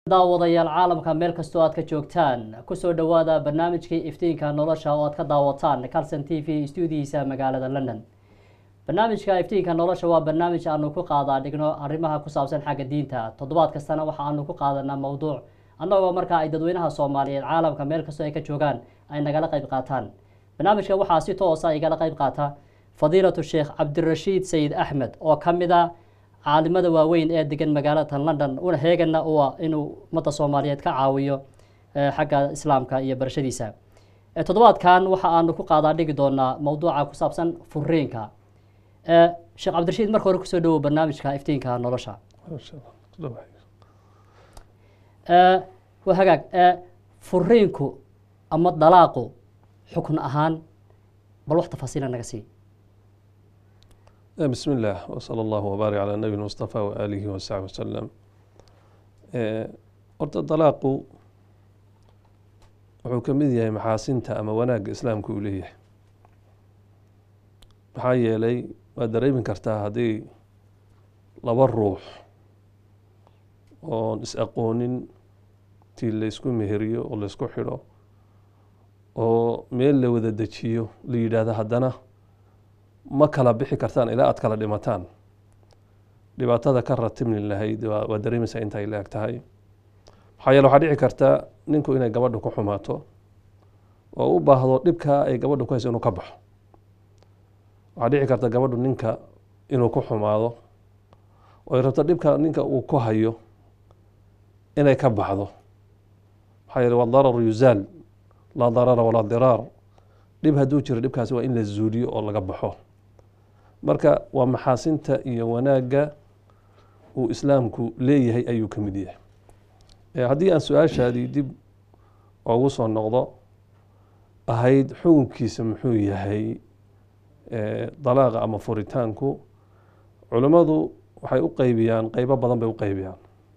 daawadayaal caalamka meel kastoo aad ka joogtaan kusoo dhowaada barnaamijkii iftiinka nolosha oo aad ka daawataan calson t v stuudihiisa magaalada london barnaamijka iftiinka nolosha waa barnaamij aanu ku qaadaa dhigno arrimaha ku saabsan xagga diinta toddobaad kastana waxa aanu ku qaadanaa mowduuc annagoo markaa ay dadweynaha soomaaliyeed caalamka meel kastoo ay ka joogaan ay nagala qayb qaataan barnaamijka waxaa si toosa igala qayb qaata fadiilatu sheekh cabdirashiid sayid axmed oo ka mid a caalimada waaweyn ee degan magaalada london una heegana u ah inuu ummadda soomaaliyeed ka caawiyo xagga islaamka iyo barashadiisa toddobaadkan waxa aanu ku qaadaa dhigi doonaa mowduuca ku saabsan furiinka sheekh cabdirashiid marka hore kusoo dhawow barnaamijka iftiinka nolosha waa hagaag furiinku ama dalaaqu xukun ahaan bal wax tafaasiila naga sii بسم الله وصلى الله وبارك على النبي المصطفى وآله وصحبه وسلم horta dalaaqu wuxuu ka mid yahay maxaasinta ama wanaagga islaamka uu leeyahay maxaa yeelay waad dareemi kartaa haddii laba ruux oon is-aqoonin tii laysku meheriyo oo laysku xidho oo meel la wada dejiyo la yidhaahdo haddana ma kala bixi kartaan ilaa aad kala dhimataan dhibaatada ka ratibni lahayd waa dareemaysaa intay la eg tahay maxaa yeele waxaa dhici karta ninku inay gabadha ku xumaato oo u baahdo dhibkaa ay gabadha ku hayso inuu ka baxo waxaa dhici karta gabadhu ninka inuu ku xumaado oo ay rabto dhibka ninka uu ku hayo inay ka baxdo maxaa yeele wadararu yuzaal laa darara walaa diraar dhib hadduu jiro dhibkaasi waa in la zuuliyo oo laga baxo marka waa maxaasinta iyo wanaagga uu islaamku leeyahay ayuu ka mid yahay haddii aan su-aashaadii dib ugu soo noqdo ahayd xukunkiisa muxuu yahay dalaaqa ama furitaanku culimmadu waxay u qeybiyaan qeybo badan bay u qeybiyaan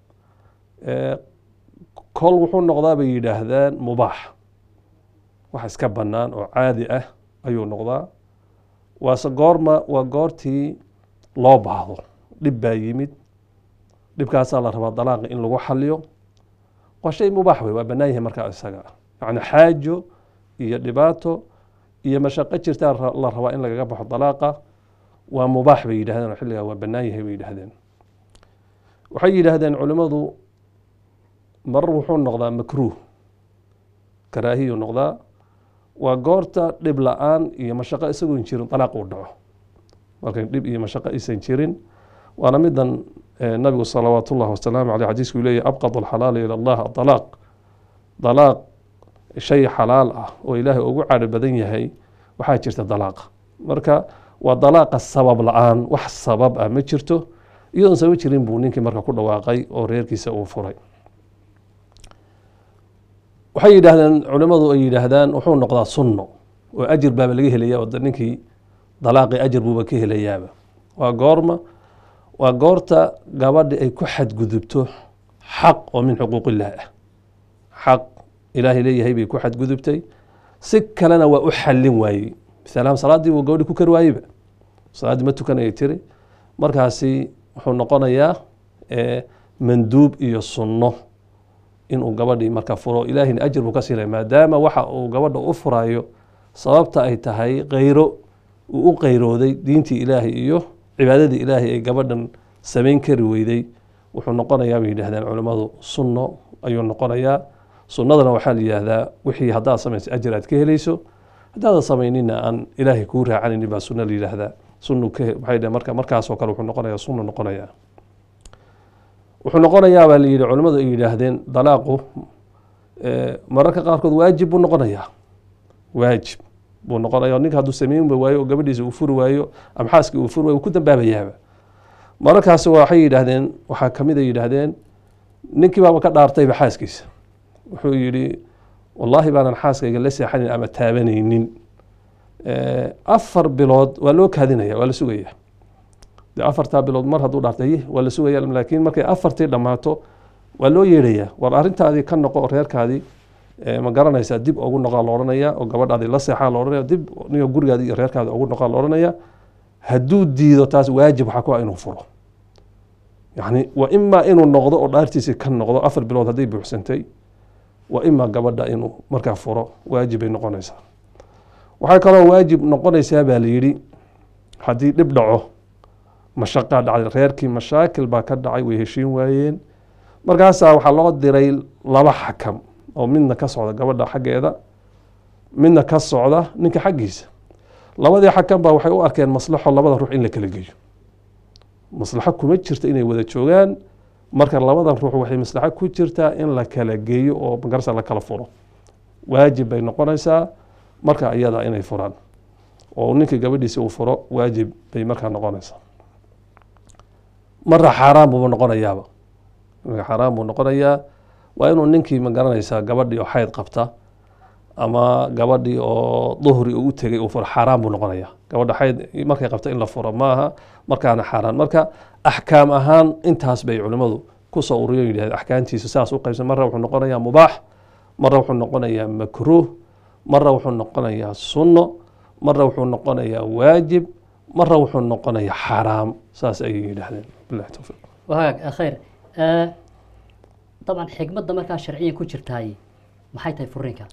kol wuxuu noqdaa bay yidhaahdaan mubaax wax iska bannaan oo caadi ah ayuu noqdaa waase goorma waa goortii loo baahdo dhib baa yimid dhibkaasaa la rabaa dalaaqa in lagu xaliyo waa shay mubaax wey waa bannaan yahay markaa isaga yacni xaajo iyo dhibaato iyo mashaqo jirtaa la rabaa in lagaga baxo dalaaqa waa mubaax bay yidhahdeen oo xilligaa waa bannaan yahay bay yidhahdeen waxay yidhaahdeen culimmadu marar wuxuu noqdaa makruuh karaahiyu noqdaa waa goorta dhib la-aan iyo mashaqo isagoon jirin dalaaq uu dhaco markay dhib iyo mashaqo aysan jirin waana midan nabigu salawaat ullahi wasalaamu aleyh xadiisku leeyahy abqad alxalaali ila allah adalaaq dalaaq shay xalaal ah oo ilaahay ugu cadho badan yahay waxaa jirta dalaaqa marka waa dalaaqa sabab la-aan wax sabab ah ma jirto iyadoon sabab jirin buu ninkii marka ku dhawaaqay oo reerkiisa uu furay waxay yidhaahdeen culimmadu ay yidhaahdaan wuxuu noqdaa sunno oo ajir baaba laga helaya oo ninkii dalaaqi ajir buuba ka helayaaba waa goorma waa goorta gabadhi ay ku xadgudubto xaq oo min xuquuq illah ah xaq ilaahay leeyahay bay ku xadgudubtay si kalena waa u xallin waayey misalahaan salaaddii buu gabadhi ku kari waayeyba salaaddii ma tukanayay tiri markaasi wuxuu noqonayaa manduub iyo sunno inuu gabadhii marka furo ilaahina ajir buu ka siinaya maadaama waxa uu gabadha u furayo sababta ay tahay keyro uu u qeyrooday diintii ilaahay iyo cibaadadii ilaahay ay gabadhan samayn kari weyday wuxuu noqonayaa bay yidhahdeen culimmadu sunno ayuu noqonayaa sunnadana waxaa la yidhaahdaa wixii haddaad samaysa ajir aad ka helayso haddaadan samaynina aan ilaahay kuu raacanaynin baa sunno la yidhaahdaa sunnu ka maxay dhaheen marka markaasoo kale wuxuu noqonayaa sunno noqonayaa wuxuu noqonayaa baa la yidhi culimmadu ay yidhaahdeen dalaaqu mararka qaarkood waajib buu noqonayaa waajib buu noqonaya ninka hadduu sameynba waayo oo gabadhiisa uu furi waayo ama xaaskii uu furi waayo uu ku dambaabayaaba mararkaasi waxay yidhaahdeen waxaa kamid ay yidhaahdeen ninkii baaba ka dhaartayba xaaskiisa wuxuu yidhi wallaahi baanan xaaskayga la seexanin ama taabanaynin afar bilood waa loo kaadinaya waa la sugaya de afartaa bilood mar hadduu dhaartay waa la sugaya laakiin markay afartii dhammaato waa loo yeedhayaa war arrintaadii ka noqo oo reerkaadii ma garanaysaa dib ugu noqaa la odhanaya oo gabadhaadii la seexaa la odhanaya dib ninka gurigaadii iyo reerkaadi ugu noqaa la odhanaya hadduu diido taas waajib waxaa ku ah inuu furo yani waa imaa inuu noqdo oo dhaartiisii ka noqdo afar bilood hadday buuxsantay waa imaa gabadha inuu markaa furo waajib bay noqonaysaa waxaa kaloo waajib noqonaysaa baa la yidhi haddii dhib dhaco mashaqaa dhacday reerkii mashaakil baa ka dhacay way heshiin waayeen markaasaa waxaa loo diray laba xakam oo midna ka socda gabadha xaggeeda midna ka socda ninka xaggiisa labadii xakam baa waxay u arkeen maslaxo labada ruux in la kala geeyo maslaxo kuma jirta inay wada joogaan marka labadan ruux waxay maslaxo ku jirtaa in la kala geeyo oo magarasa la kala furo waajib bay noqonaysaa marka iyada inay furaan oo ninkii gabadhiisi uu furo waajib bay markaa noqonaysaa marna xaaraan buuba noqonayaaba xaaraan buu noqonayaa waa inuu ninkii ma garanaysaa gabadhii oo xayd qabta ama gabadhii oo duhri uu u tegay uu furo xaaraan buu noqonayaa gabadha xayd markay qabta in la furo maaha markaana xaaraan marka axkaam ahaan intaas bay culimmadu kusoo uriyo yidhahd axkaamtiisa saas u qaybsan marna wuxuu noqonayaa mubaax marna wuxuu noqonayaa makruuh marna wuxuu noqonayaa sunno marna wuxuu noqonayaa waajib marna wuxuu noqonayaa xaaraam saas ayay yidhaahdeen bilahi towfiiq wahagaag khayr dabcan xikmadda markaa sharciyan ku jirtaay maxay tahay furiinka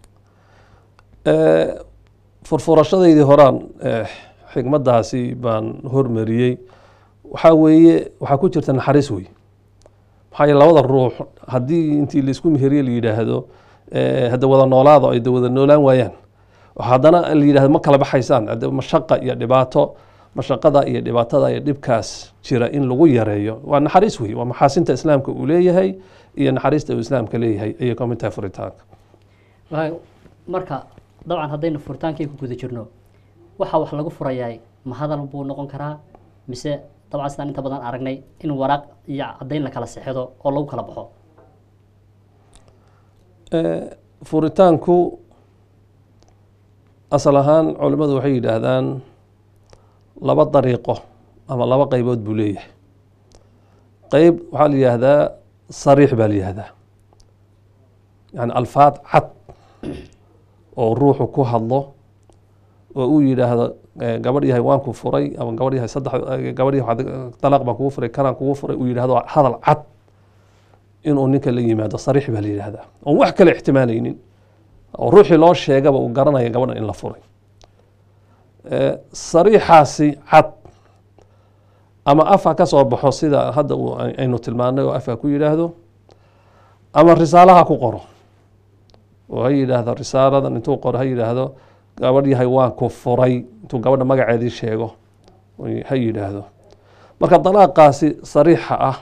furfurashadaydii horaan xikmaddaasi baan hormariyey waxaa weeye waxaa ku jirta naxariis wey maxaa yeele labada ruux haddii intii laisku meheriye la yidhaahdo hadda wada noolaado ay wada noolaan waayaan haddana la yidhahdo ma kala baxaysaan hadde mashaqa iyo dhibaato mashaqada iyo dhibaatada iyo dhibkaas jira in lagu yareeyo waa naxariis wey waa maxaasinta islaamka uu leeyahay iyo naxariista uu islaamka leeyahay ayay ka mid tahay furitaanka wahagaag marka dabcan haddaynu furitaankii ku guda jirno waxa wax lagu furayaay ma hadal buu noqon karaa mise dabcan sidaan inta badan aragnay in waraaq iyo caddayn la kala sexdo oo lagu kala baxo furitaanku asal ahaan culimmadu waxay yidhaahdaan laba dariiqo ama laba qeybood buu leeyahay qeyb waxaa la yidhaahdaa sariix baa la yihahdaa yani alfaad cad oo ruuxu ku hadlo oo uu yidhaahdo gabadh yahay waan ku furay ama gabadh yahay saddex gabadh yahay dalaaq baan kugu furay kanaan kugu furay uu yidhahdo hadal cad inuu ninka la yimaado sariix baa la yidhahdaa oon wax kale ixtimaalaynin oo ruuxii loo sheegaba uu garanaya gabadhan in la furay sariixaasi cad ama afa ka soo baxo sida hadda aynu tilmaanay oo afka ku yidhaahdo ama risaalaha ku qoro oo ha yidhaahdo risaaladan intuu qoro ha yidhaahdo gabadh yahay waan ku furay intuu gabadha magaceedii sheego ha yidhaahdo marka dalaaqaasi sariixa ah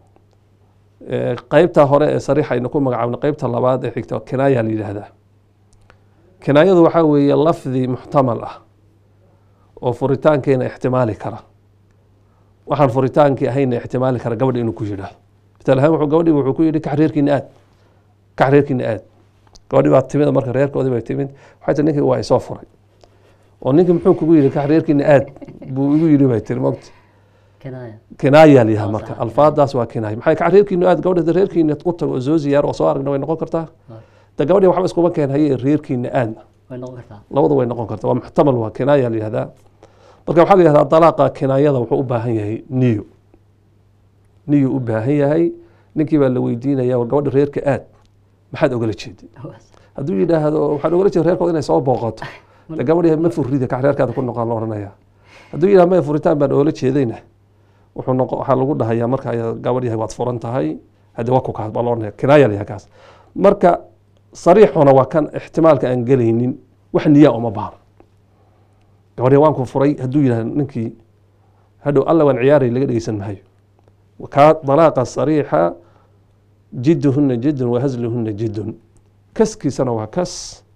qeybta hore ee sariixa aynu ku magacaabno qeybta labaad ee xigta kinaaya la yidhaahdaa kinaayadu waxaa weeye lafdi muxtamal ah oo furitaankeena ixtimaali kara waxaan furitaankii ahayna ixtimaali kara gabadha inuu ku yidhaahdo mital ahaan wuxuu gabadhii wuxuu ku yidhi kax reerkiina aad kax reerkiina aad gabadhii baa timid marka reerkoodii bay timid waxay tii ninkii waa isoo furay oo ninkii muxuu kugu yidhi kax reerkiina aad buu igu yidhi bay tiri mogta kinaaya kinaaya layaha marka alfaadaas waa kinaaya maxay kax reerkiina aad gabadha reerkiina u tago oo soo ziyaaro oo soo aragna way noqon kartaa de gabadhii waxba iskuma keen haye reerkiina aadna way noqon kartaa labadu way noqon kartaa waa muxtamal waa kinaaya la yihahdaa marka waxaa la yihahdaa dalaaqa kinaayada wuxuu u baahan yahay niyo niyo u baahan yahay ninkii baa la weydiinaya war gabadha reerka aad maxaad ogala jeeday hadduu yidhaahdo waxaan ogala jeeda reerkooda inay soo booqato de gabadh yahay ma furrida kax reerkaada ku noqon la ohanaya hadduu yidhahdo maya furitaan baan oola jeedayna wuxuu noqo waxaa lagu dhahayaa marka gabadh yahay waad furan tahay hadde waa ku kaas baa la ohanaya kinaaya la yahay kaas marka sariixuna waa kan ixtimaalka aan gelaynin wax niyaa uma baahno gabadhi waan ku furay hadduu yidhahdo ninkii hadhow alla waan ciyaaray laga dhegeysan maayo kaa dalaaqa sariixa jidduhuna jiddun wa hasluhuna jiddun kaskiisana waa kas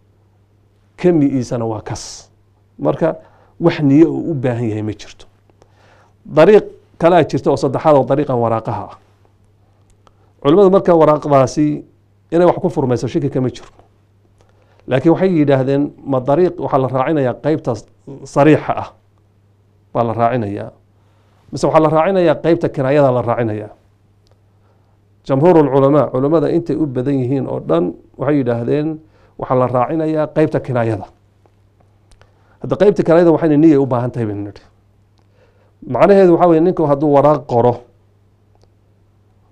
kami'iisana waa kas marka wax niye uu u baahan yahay ma jirto dariiq kalaa jirta oo saddexaad oo dariiqan waraaqaha ah culimmadu marka waraaqdaasi inay wax ku furmayso shiki kama jiro laakiin waxay yidhaahdeen ma dariiq waxaa la raacinayaa qeybta sariixa ah baa la raacinayaa mise waxaa la raacinayaa qeybta kinaayada la raacinayaa jamhuur lculamaa culimmada intay u badan yihiin oo dhan waxay yidhaahdeen waxaa la raacinayaa qeybta kinaayada hadda qeybta kinaayada waxayna niyay u baahan tahay baynu nidhi macnaheedu waxaa weye ninku hadduu waraaq qoro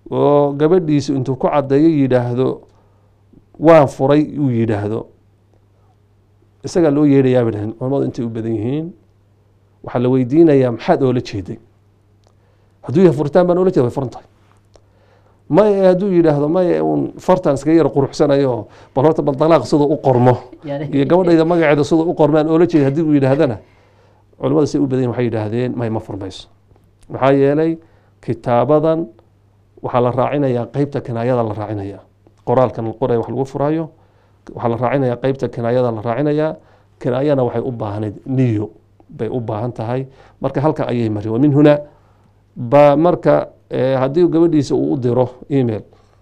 oo gabadhiisu intuu ku caddeeyo yidhaahdo waan furay uu yidhaahdo isagaa loo yeedhayaa bay dhaheen culamadu intay u badan yihiin waxaa la weydiinayaa maxaad oola jeeday hadduu yahay furitaan baan oola jeeda way furan tahay maya hadduu yidhaahdo maya uun fartan iskaga yar quruxsanayo bal horta bal dalaaq siduu u qormo Yani- iyo gabadhayda magaceeda siduu u qormaan oola jeeda haddii uu yidhaahdana culamada say u badan yihin waxay yidhaahdeen may ma furmayso maxaa yeelay kitaabadan waxaa la raacinayaa qeybta kinaayada la raacinaya qoraalkan la qoraya wax lagu furayo waxaa la raacinayaa qeybta kinaayada la raacinayaa kinaayana waxay u baahnayd niyo bay u baahan tahay marka halka ayay mari wa min huna ba marka eh, haddii gabadhiisa uu u diro email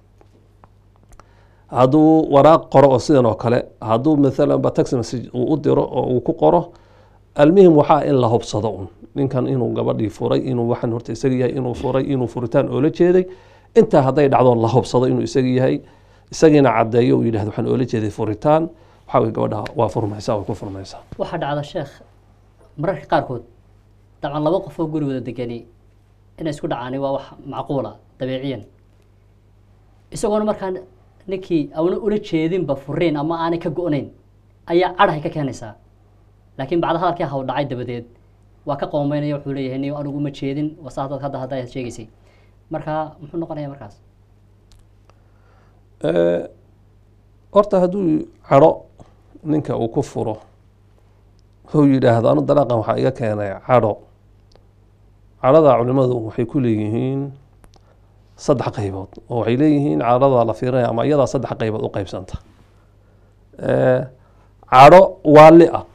hadduu waraaq qoro oo sidan oo kale hadduu maalan ba text message uu u diro oo uu ku qoro almuhim waxaa in la hubsado un ninkan inuu gabadhii furay inuu waxan horta isaga yahay inuu furay inuu furitaan oola jeeday intaa hadday dhacdo la hubsado inuu isaga yahay isagiina caddeeyo uu yidhahdo waxaan oola jeeday furitaan waxaa weye gabadha waa furmaysaa way ku furmaysaa waxaa dhacda sheekh mararka qaarkood dabcan laba qof oo guri wada degani inay isku dhacaani waa wax macquula dabeeciyan isagoona markaa ninkii auna ula jeedinba furiin ama aanay ka go-nayn ayaa cadhahay ka keenaysaa laakiin bacda hadalkii haw dhacay dabadeed waa ka qoomeynaya wuxuu leeyahay niyo anigu uma jeedin wasa hadda hadda hadda ayaad sheegaysay marka muxuu noqonaya markaas Eh, horta hadduu cadho ninka uu ku furo uu yidhaahdo anu dalaaqan waxaa iga keenay cadho cadhada culimadu waxay ku leeyihiin saddex qaybood oo waxay leeyihiin cadhada la fiirinaya ama iyadaa saddex qaybood u qaybsanta Eh, cadho waali ah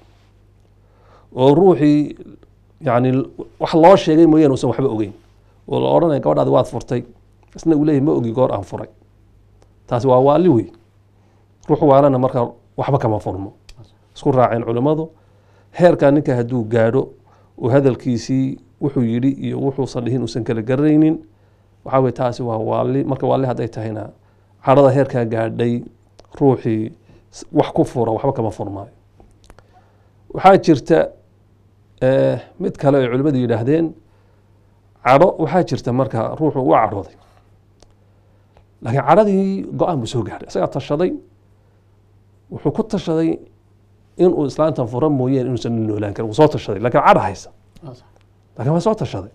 oo ruuxii yani wax loo sheegay mooyaane uusan waxba ogeyn oo la odhanaya gabadhaadi waad furtay isna uu leeyahy ma ogi goor aan furay taasi waa waali wey ruux waalana marka waxba kama furmo isku raaceen culimmadu heerkaa ninka hadduu gaadho oo hadalkiisii wuxuu yidhi iyo wuxuusan dhihin uusan kala garanaynin waxaa weye taasi waa waali marka waali hadday tahayna cadhada heerkaa gaadhay ruuxii s- wax ku fura waxba kama furmaayo waxaa jirta eh, mid kale ay culimmadu yidhaahdeen cadho waxaa jirta marka ruuxu u cadhooday laakiin cadhadii go-aan buu soo gaadhay isagaa tashaday wuxuu ku tashaday inuu islaantan fura mooyeen inuusan la noolaan karin wuu soo tashaday laakiin cadha haysa Waa sax. laakiin waa soo tashaday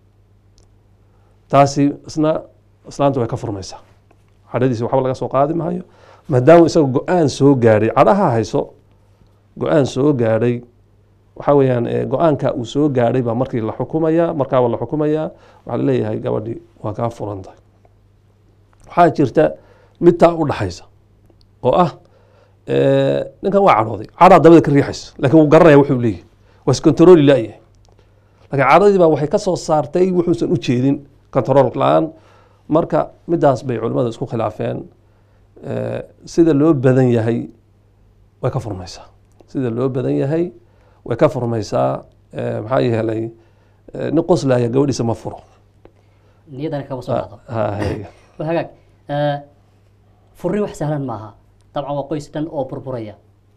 taasi isna islaanta way ka furmaysaa cadhadiisi waxba laga soo qaadi maayo maadaama isaga go-aan soo gaadhay cadhaha hayso go-aan soo gaadhay waxaa weeyaan eh, go-aanka uu soo gaadhay baa markii la xukumayaa markaaba la xukumayaa waxaa laleeyahay gabadhii waa kaa furan tahay waxaa jirta mid taa u dhaxaysa oo ah eh, ninkan waa cadhooday cadhaa dabada ka riixaysa laakiin wuu garanaya wuxuu leeyahay waa iskontarooli laayahay laakiin cadhadii baa waxay ka soo saartay wuxuusan u jeedin kontarool la-aan marka midaas bay culimmadu isku khilaafeen Eh, sida loo badan yahay way ka furmaysaa sida loo badan yahay way ka furmaysaa Eh, maxaa yeelay eh, nin qoslaya gabadhiisa ma furo niyadana kama soo dhacdo Ha- hay. waa hagaag Eh, furri wax sahlan maaha dabcan waa qoys dhan oo burburaya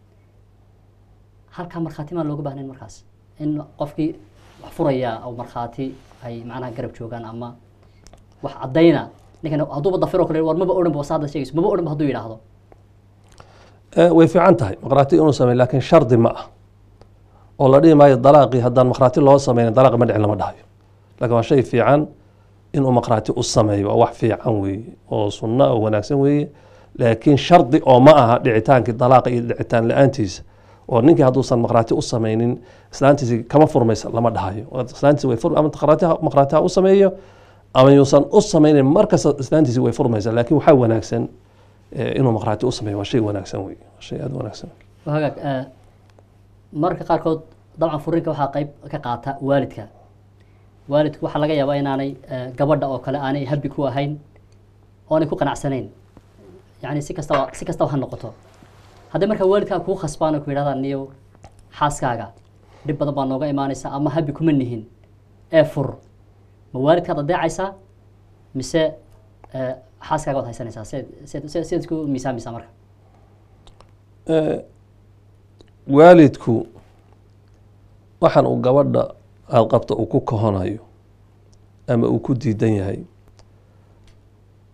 halkaa markhaati maan looga baahnayn markaas in qofkii wax furaya oo markhaati ay macnaha garab joogaan ama wax caddayna ninkan hadduuba dafiro kale war maba odhanba wasa hadda sheegayso maba odhanba hadduu yidhaahdo Eh, way fiican tahay maqraati inuu sameey laakiin shardi ma ah oo la dhihi maayo dalaaqii haddaan maqraati loo sameynin dalaaqi ma dhicin lama dhahayo laakiin waa shay fiican inuu maqraati u sameeyo waa wax fiican weeye oo sunno oo wanaagsan weeye laakiin shardi oo ma aha dhicitaankii dalaaqa iyo dhicitaan la-aantiisa oo ninkii hadduusan maqraati u sameynin islaantiisi kama furmaysa lama dhahayo islaantiisi way fur ama maqraatiha maqraatiha u sameeyo ama yuusan u sameynin markasta islaantiisi way furmaysa laakiin waxaa wanaagsan eh, inuu maqraati u sameeyo waa shay wanaagsan wey waa shay aada u wanaagsan waa hagaag eh, mararka qaarkood dabcan furrinka waxaa qayb ka qaata waalidka waalidku waxaa laga yaabaa inaanay eh, gabadha oo kale aanay habi ku ahayn oonay ku qanacsanayn yani si kastaba si kastaba ha noqoto haddii markaa waalidkaa kuu khasbaan oo ku yidhahdaan niyo xaaskaaga dhib badan baa nooga imaanaysa ama habi kuma nihin ee fur ma waalidkaad adeecaysaa mise eh, xaaskaaga waad haysanaysaa seed seed seed seed isku miisaamaysaa marka Eh, waalidku waxaan uu gabadha aada qabta uu ku kohonayo ama uu ku diidan yahay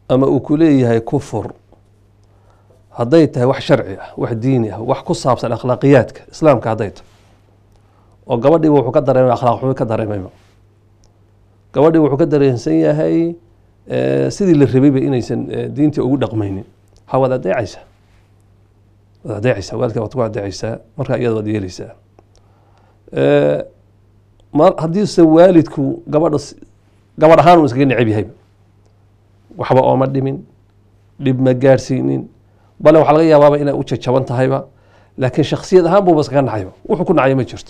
ama uu ku leeyahay kufur hadday tahay wax sharci ah wax diini ah wax ku saabsan akhlaaqiyaadka islaamka hadday tahay oo gabadhiiba wuxuu ka dareemay akhlaaq xumi ka dareemayba gabadhii wuxuu ka dareensan yahay eh, sidii la rabayba inaysan eh, diintii ugu dhaqmaynin ha waad adeecaysaa waad adeecaysaa waalidka waad ku adeecaysaa markaa iyada waad yeelaysaa Eh, mar haddiise waalidku gabadha s- gabadh ahaan uu iskaga necab yahayba waxba ooma dhimin dhib ma gaadhsiinin bale waxaa laga yaabaaba inay u jajaban tahayba laakiin shaksiyad ahaan buuba iskaga nacayba wuxuu ku nacay ma jirto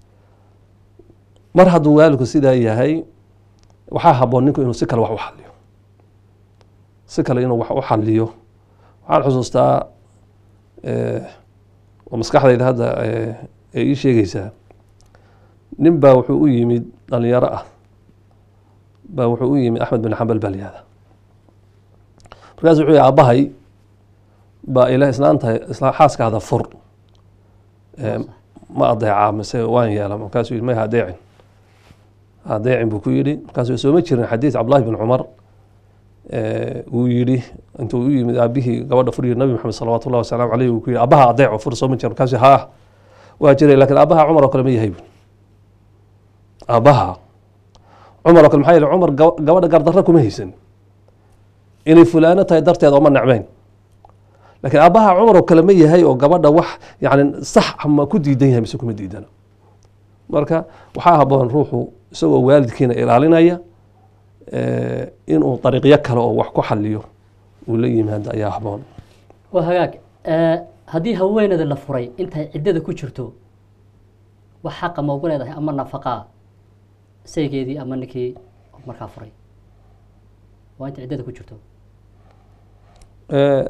mar hadduu waalidku sidaa yahay waxaa haboon ninku inuu si kale wax u xaliyo si kale inuu wax u xaliyo waxaan xusuustaa eh, oo maskaxdayda hadda eh, ay ii sheegaysaa nin baa wuxuu u yimid dhalinyaro ah baa wuxuu u yimid axmed bin xambal baa layihahda markaasu wuxuu yihi aabbahay baa ila islaanta isla xaaskaada fur Eh, ma adeecaa mise waan yeela markaasuu yihi may ha adeecin ha adeecin buu ku yidhi markaasuu sooma jirin xadiis cabdullahi bin cumar eh, uu yidhi intuu u yimid aabihii gabadha fur yiri nabi maxamed salawaatu llahi wasalaamu caleyh uu ku yidhi aabbaha adeeco fur sooma jira markaasuu haa waa jiray laakiin aabbaha cumar oo kale ma yahay bu aabbaha cumar oo kale maxaa yeele cumar gaba- gabadha gardarra kuma haysan inay fulaano tahay darteed ooma necmeyn laakiin aabbaha cumar oo kale ma yahay oo gabadha wax yani sax ama ku diidan yahay mise kuma diidana marka waxaa haboon ruuxu isagoo waalidkiina ilaalinaya eh, inuu dariiqyo kale oo wax ku xaliyo uu la yimaado ayaa haboon waa hagaag Eh, haddii haweeneyda la furay intay ciddada ku jirto wax xaqa ma ugu leedahay ama nafaqaa saygeedii ama ninkii markaa furay waa intay ciddada ku jirto Eh,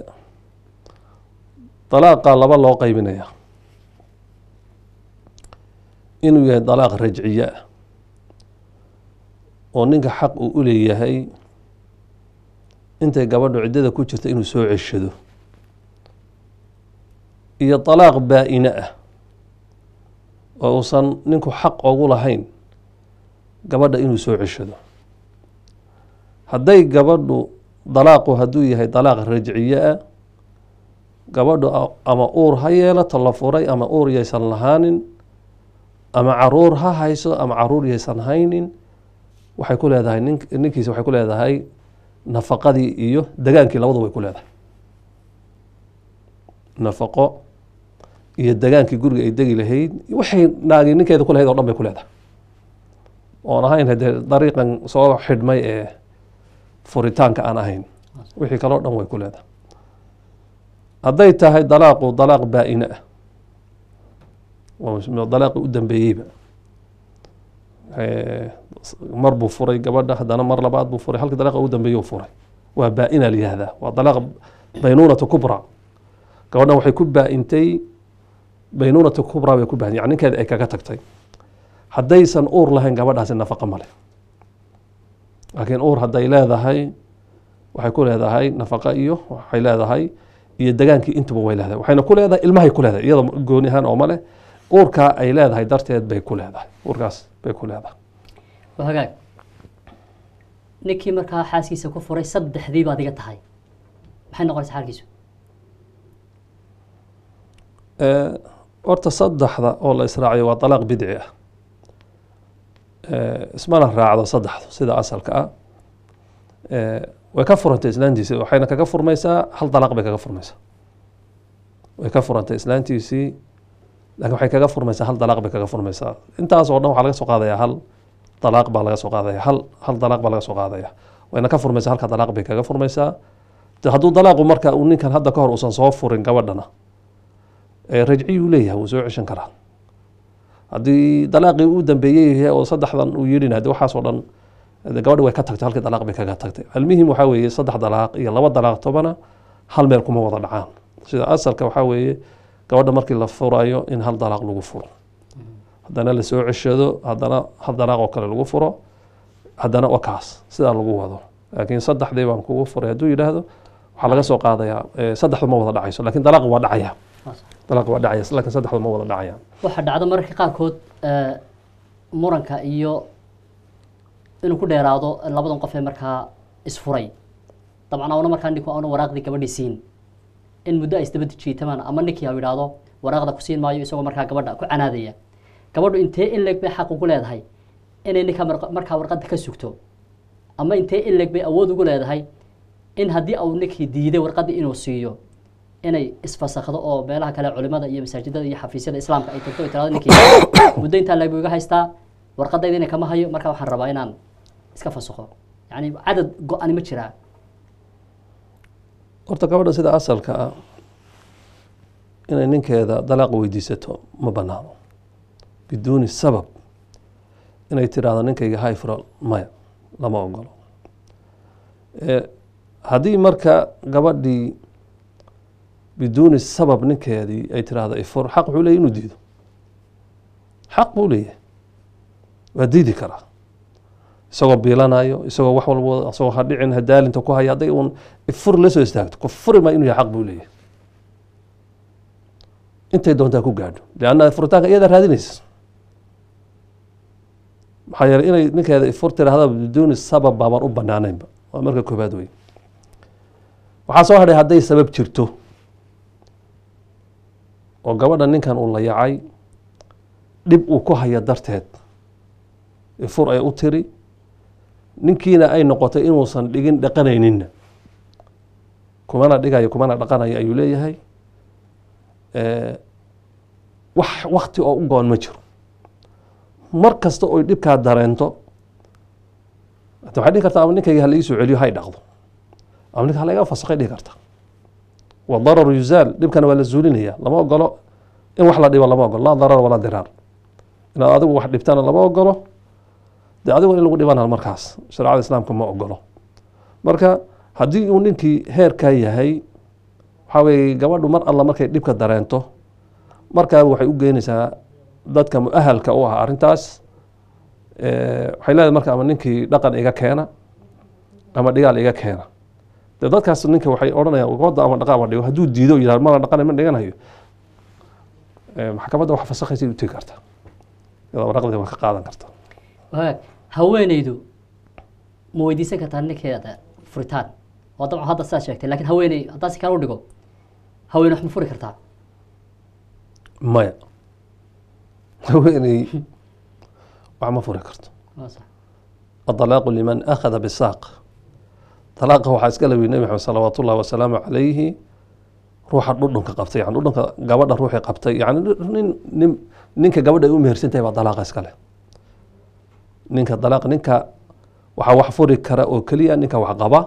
dalaaqa laba loo qaybinaya inuu yahay dalaaq rajciye ah oo ninka xaq uu u leeyahay intay gabadhu ciddada ku jirta inuu soo ceshado iyo dalaaq baa-ine ah oo uusan ninku xaq ogu lahayn gabadha inuu soo ceshado hadday gabadhu dalaaqu hadduu yahay dalaaq rajciye ah gabadhu a- ama uur ha yeelato la furay ama uur yaysan lahaanin ama caruur ha hayso ama caruur yaysan haynin waxay ku leedahay nin ninkiisa waxay ku leedahay nafaqadii iyo degaankii labadu way ku leedahay nafaqo iyo degaankii guriga ay degi lahayd waxay naagi ninkeeda ku lahayd oo dhan bay ku leedahay oon ahayn hadee dariiqan soo xidhmay ee furitaanka aan ahayn wixii kaleo dhan way ku leedahay hadday tahay dalaaqu dalaaq baa-ine ah waa dalaaqi u dambeeyeyba Eh, mar buu furay gabadha haddana mar labaad buu furay halka dalaaqa ugu dambeeye u furay waa baa-ina la yihahdaa waa dalaaq baynuunatu kubra gabadhan waxay ku baa-intay baynuunatu kubra bay ku baa yani ninkeeda ay kaga tagtay haddaysan uur lahayn gabadhaasi nafaqa male laakiin uur hadday leedahay waxay ku leedahay nafaqa iyo waxay leedahay iyo degaankii intuba way leedahay waxayna ku leedahay ilmahay ku leedahay iyada gooni ahaan oo male uurkaa ay leedahay darteed bay ku leedahay uurkaas bay ku leedahay waa hagaag ninkii markaa xaaskiisa ku furay saddexdii baad iga tahay maxay noqonaysaa xaalkiisu Eh, horta saddexda oo la israaciyo waa dalaaq bidci ah Eh, ismana raacdo saddexdu sida asalka ah Eh, way ka furantay islaantiisii waxayna kaga furmaysaa hal dalaaq bay kaga furmaysaa way ka furantay islaantiisii laakiin waxay kaga furmaysaa hal dalaaq bay kaga furmaysaa intaas oo dhan waxaa laga soo qaadayaa hal dalaaq baa laga soo qaadaya hal hal dalaaq baa laga soo qaadaya wayna ka furmaysaa halka dalaaq bay kaga furmaysaa de hadduu dalaaqu marka uu ninkan hadda ka hor uusan soo furin gabadhana ee rajciyuu leeyahay wuu soo ceshan karaa haddii dalaaqii uu dambeeyey yahay oo saddexdan uu yidhin hade waxaasoo dhan de gabadhi way ka tagtay halkii dalaaq bay kaga tagtay almuhim waxaa weeye saddex dalaaq iyo laba dalaaq tobana hal meel kuma wada dhacaan sida asalka waxaa weeye gabadha markii la furayo in hal dalaaq lagu furo haddana la soo ceshado haddana hal dalaaq oo kale lagu furo haddana wakaas sidaa lagu wado laakiin saddexdii baan kugu furay hadduu yidhaahdo waxaa laga soo qaadayaa eh, saddexdu ma wada dhacayso laakiin dalaaq waa dhacaya dalaaq waa dhacaya laakiin saddexdu ma wada dhacayaan waxaa dhacda mararka qaarkood eh, muranka iyo inuu ku dheeraado labadan qof ee markaa isfuray dabcan auna markaa ninku auna waraaqdii gabadhii siin in muddo ay isdaba jiitamaan ama ninkii ha yidhaahdo waraaqda ku siin maayo isagoo markaa gabadha ku canaadaya gabadhu intee in leeg bay xaq ugu leedahay inay ninka mar- markaa warqadda ka sugto ama intee in leeg bay awood ugu leedahay in haddii uu ninkii diiday warqaddii inuu siiyo inay isfasakhdo oo meelaha kale culimada iyo masaajidada iyo xafiisyada islaamka ay tagto ay tirahdo ninkii muddo intaa leeg buu iga haystaa warqadaydina kama hayo marka waxaan rabaa inaan iska fasakho yacni cadad go-ani ma jiraa horta gabadha sida asalka ah inay ninkeeda dalaaq weydiisato ma banaano biduuni sabab inay tiraahdo ninkayga hayfro maya lama ogolo Eh, haddii marka gabadhii biduuni sabab ninkeedii ay tiraahdo ifur xaq wuxuu leeyahy inuu diido xaq buu leeyahay waa diidi karaa isagoo biilanayo isagoo wax walba isagoo hadhicin hadaalinta ku haya hadday uun ifur la soo istaagto ku furi ma inuu yahay xaq buu leeyahay intay doontaa ku gaadho leanna furitaanka iyada raadinaysa maxaa yeelay inay ninkeeda ifur tiraahda biduuni sabab baabaan u banaanaynba waa marka koobaad wey waxaa soo hadhay hadday sabab jirto oo gabadha ninkan uu la yacay dhib uu ku haya darteed ifur ay u tiri ninkiina ay noqotay inuusan dhigin dhaqanayninna kumana dhigayo kumana dhaqanayo ayuu leeyahay Eh, wax wakti oo u goon ma jiro mar kasta oy dhibkaa dareento hata waxay dhihi kartaa ama ninkayga hala ii soo celiyo hay dhaqdo ama ninka hala iga fasakhay dhihi karta wa dararu yuzaal dhibkana waa la zuulinaya lama ogolo in wax la dhibo lama ogolo laa darar walaa diraar inaad adigu wax dhibtana lama ogolo dee adigu in lagu dhibana markaas shareecada islaamka ma ogolo marka haddii uu ninkii heerkaa yahay waxaa weeye gabadhu mar alla markay dhibka dareento markaaba waxay u geynaysaa dadka mu-ahalka u ah arrintaas Eh, waxay leedahay marka ama ninkii dhaqan iga keena ama dhigaal iga keena dee dadkaas ninka waxay odhanayaan gabadda ama dhaqa ama dhigo hadduu diido yidhahdo mana dhaqan ma dhiganayo Eh, maxkamadda wax fasakhaysa u tegi karta iyadoo waraqdii waa ka qaadan karta wagaag haweeneydu ma weydiisan kartaa ninkeeda furitaan waa dabcan hadda sidaad sheegtay lakin haweeney haddaan si kale u dhigo haweeney wax ma furi kartaa maya haweeney wax ma furi karto waa sax الطلاق لمن أخذ بالساق طلاق waxaa iska lawi nebi maxamed salawaat ullahi wasalaamu calayhi ruuxa dhudhunka qabtay yani dhudhunka gabadha ruuxii qabtay yani nin nin ninka gabadha ay u mehersan tahay baa dalaaqa iskale ninka dalaaq ninka waxaa wax furi kara oo keliya ninka wax qaba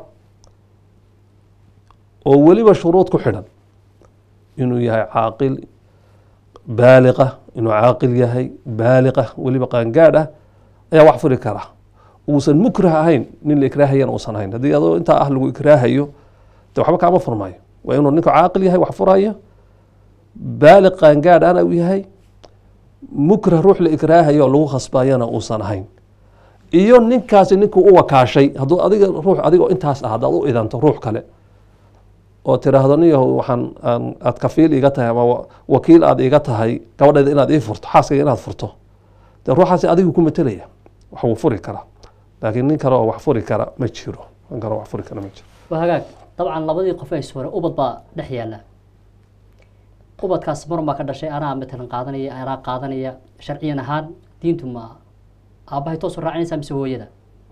oo weliba shuruud ku xidhan inuu yahay caaqil baaliqa inuu caaqil yahay baaliqa weliba qaangaadh ah ayaa wax furi kara uusan mukrah ahayn nin la ikraahayana uusan ahayn haddii adoo intaa ah lagu ikraahayo de waxba kaama furmayo waa inuu ninku caaqil yahay wax furaya baaliq qaangaadh ana uu yahay mukrah ruux la ikraahayo oo lagu khasbayana uusan ahayn iyo ninkaasi ninkuu u wakaashay hadduu adiga ruux adigoo intaas ah haddaad u idanto ruux kale oo tiraahdo niyahow waxaan aan aad kafiil iga tahay ama wa- wakiil aad iga tahay gabadheeda inaad ii furto xaaskayga inaad furto dee ruuxaasi adigu ku matelaya wax wuu furi karaa laakiin nin kale oo wax furi kara ma jiro nin kale oo wax furi kara ma jiro waa hagaag dabcan labadii qof ee isware ubad baa dhex yaala ubadkaas marun baa ka dhashay anaa matalan qaadanaya anaa qaadanaya sharciyan ahaan diintu ma aabbahay toos u raacinaysaa mise hooyada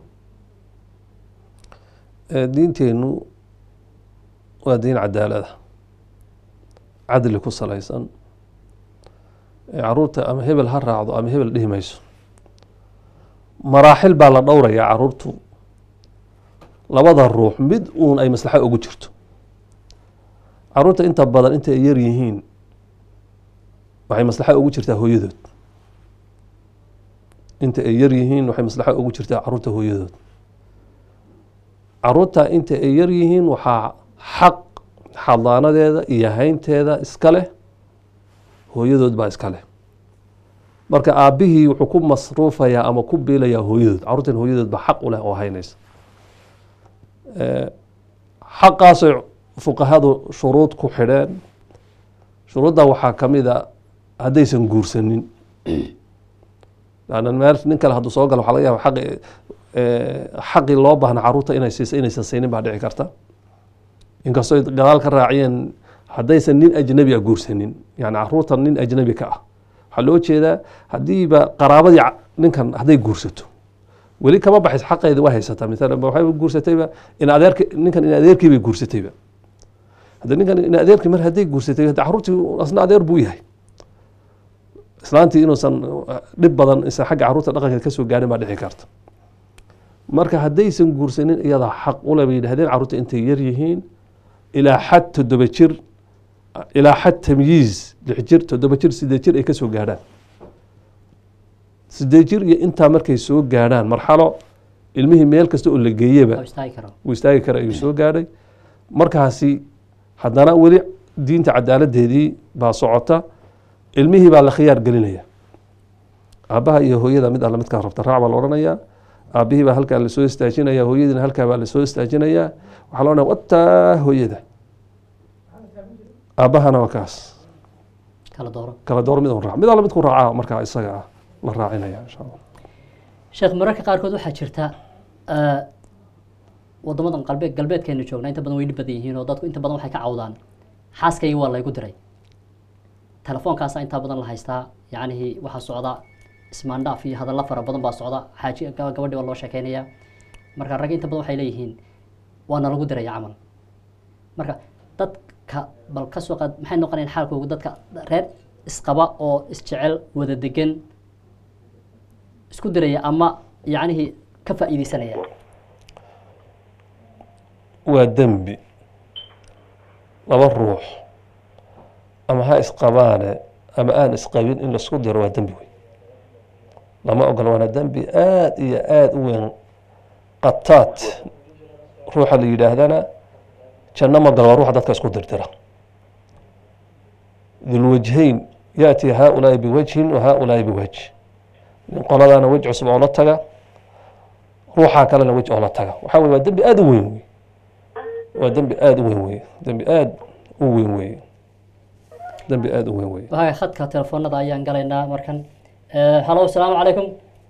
Eh, diinteennu waa diin cadaalada cadli ku salaysan Eh, caruurta ama hebel ha raacdo ama hebel dhihi mayso maraaxil baa la dhowrayaa caruurtu labada ruux mid uun ay maslaxo ugu jirto caruurta inta badan inta ay yar yihiin waxay maslaxo ugu jirtaa hooyadood inta ay yar yihiin waxay maslaxo ugu jirtaa caruurta hooyadood caruurta inta ay yar yihiin waxaa xaq xadaanadeeda iyo haynteeda iska leh hooyadood baa iska leh marka aabbihii wuxuu ku masruufayaa ama ku biilayaa hooyadood caruurtan hooyadood baa xaq u leh oo haynaysa Eh, xaqaasay fuqahadu shuruud ku xidheen shuruudda waxaa ka mid a haddaysan guursanin lanna meel nin kale hadduu soo galo waxaa laga yaaba xaqi eh, xaqii loo baahna caruurta inay siisa inaysan siinin baa dhici karta inkastoo ay gadaal ka raaciyeen haddaysan nin ajnabi a guursanin yani caruurta nin ajnabi ka ah waxaa loo jeedaa haddiiba qaraabadii ca- ninkan hadday guursato weli kama baxays xaqeeda waa haysataa maalan waxay guursatayba in adeerki ninkan in adeerkii bay guursatayba hadda ninkan in adeerkii mar hadday guursatay hadda caruurtii asna adeer buu yahay islaantii inuusan uh, dhib badan isan xagga caruurta dhaqankeeda kasoo gaarin baa dhici karta marka haddaysan guursanin iyadaa xaq ule bay yidhahdeen caruurta intay yar yihiin ilaa xad toddoba jir ilaa xad tamyiiz lix jir toddoba jir sideed jir ay kasoo gaadhaan sideed jir iyo intaa markay soo gaadhaan marxalo ilmihii meel kasta oo la geeyeba oo istaagi karo wuu istaagi kara ayuu soo gaadhay markaasi haddana weli diinta cadaaladeedii baa socota ilmihii baa la khiyaar gelinaya aabbaha iyo hooyada mid alla midkaa rabta raac baa la odhanayaa aabbihii baa halkaa lasoo istaajinaya hooyadiina halkaa baa lasoo istaajinayaa waxaa la odhanaya wataa hooyada aabbahana waa kaas kala dooro kala door mid un raac mid alla midku raacaa markaa isaga ah la raacinaya insha allah sheekh mararka qaarkood waxaa jirta eh, wadamadan qalbeed galbeedkeenu joogna inta badan way dhib badan yihiin oo dadku inta badan waxay ka cawdaan xaaskaygi waa laygu diray telefoonkaasa intaa badan la haystaa yacnihii waxaa socda ismaandhaaf iyo hadallo fara badan baa socda xaaji gaba- gabadhii baa loo sheekeynaya marka ragga inta badan waxay leeyihiin waana lagu diraya camal marka dadka bal ka soo qaad maxay noqonayaan xaalkoogu dadka reer isqaba oo isjecel wada degan isku diraya ama yacnihii ka faa'iideysanaya waa dembi laba ruux ama ha isqabaane ama aan isqabin in laisku diro waa dembi wey lama ogola waana dembi aada iyo aada u weyn qataat ruuxa la yidhaahdana janno ma galo waa ruuxa dadka isku dirdira dulwajhayn yaأti haؤulaaءi biwajhin wa haؤulaaءi biwajh nin qoladaana wej cusub oo la taga ruuxaa kalena wej oo la taga waxaa weye waa dembi aada u weyn wey waa dembi aada u weyn weye dembi aada u weyn weye dembi aada u weyn weye waxa khadka telefoonada ayaan galaynaa markan halo asalaamu calaykum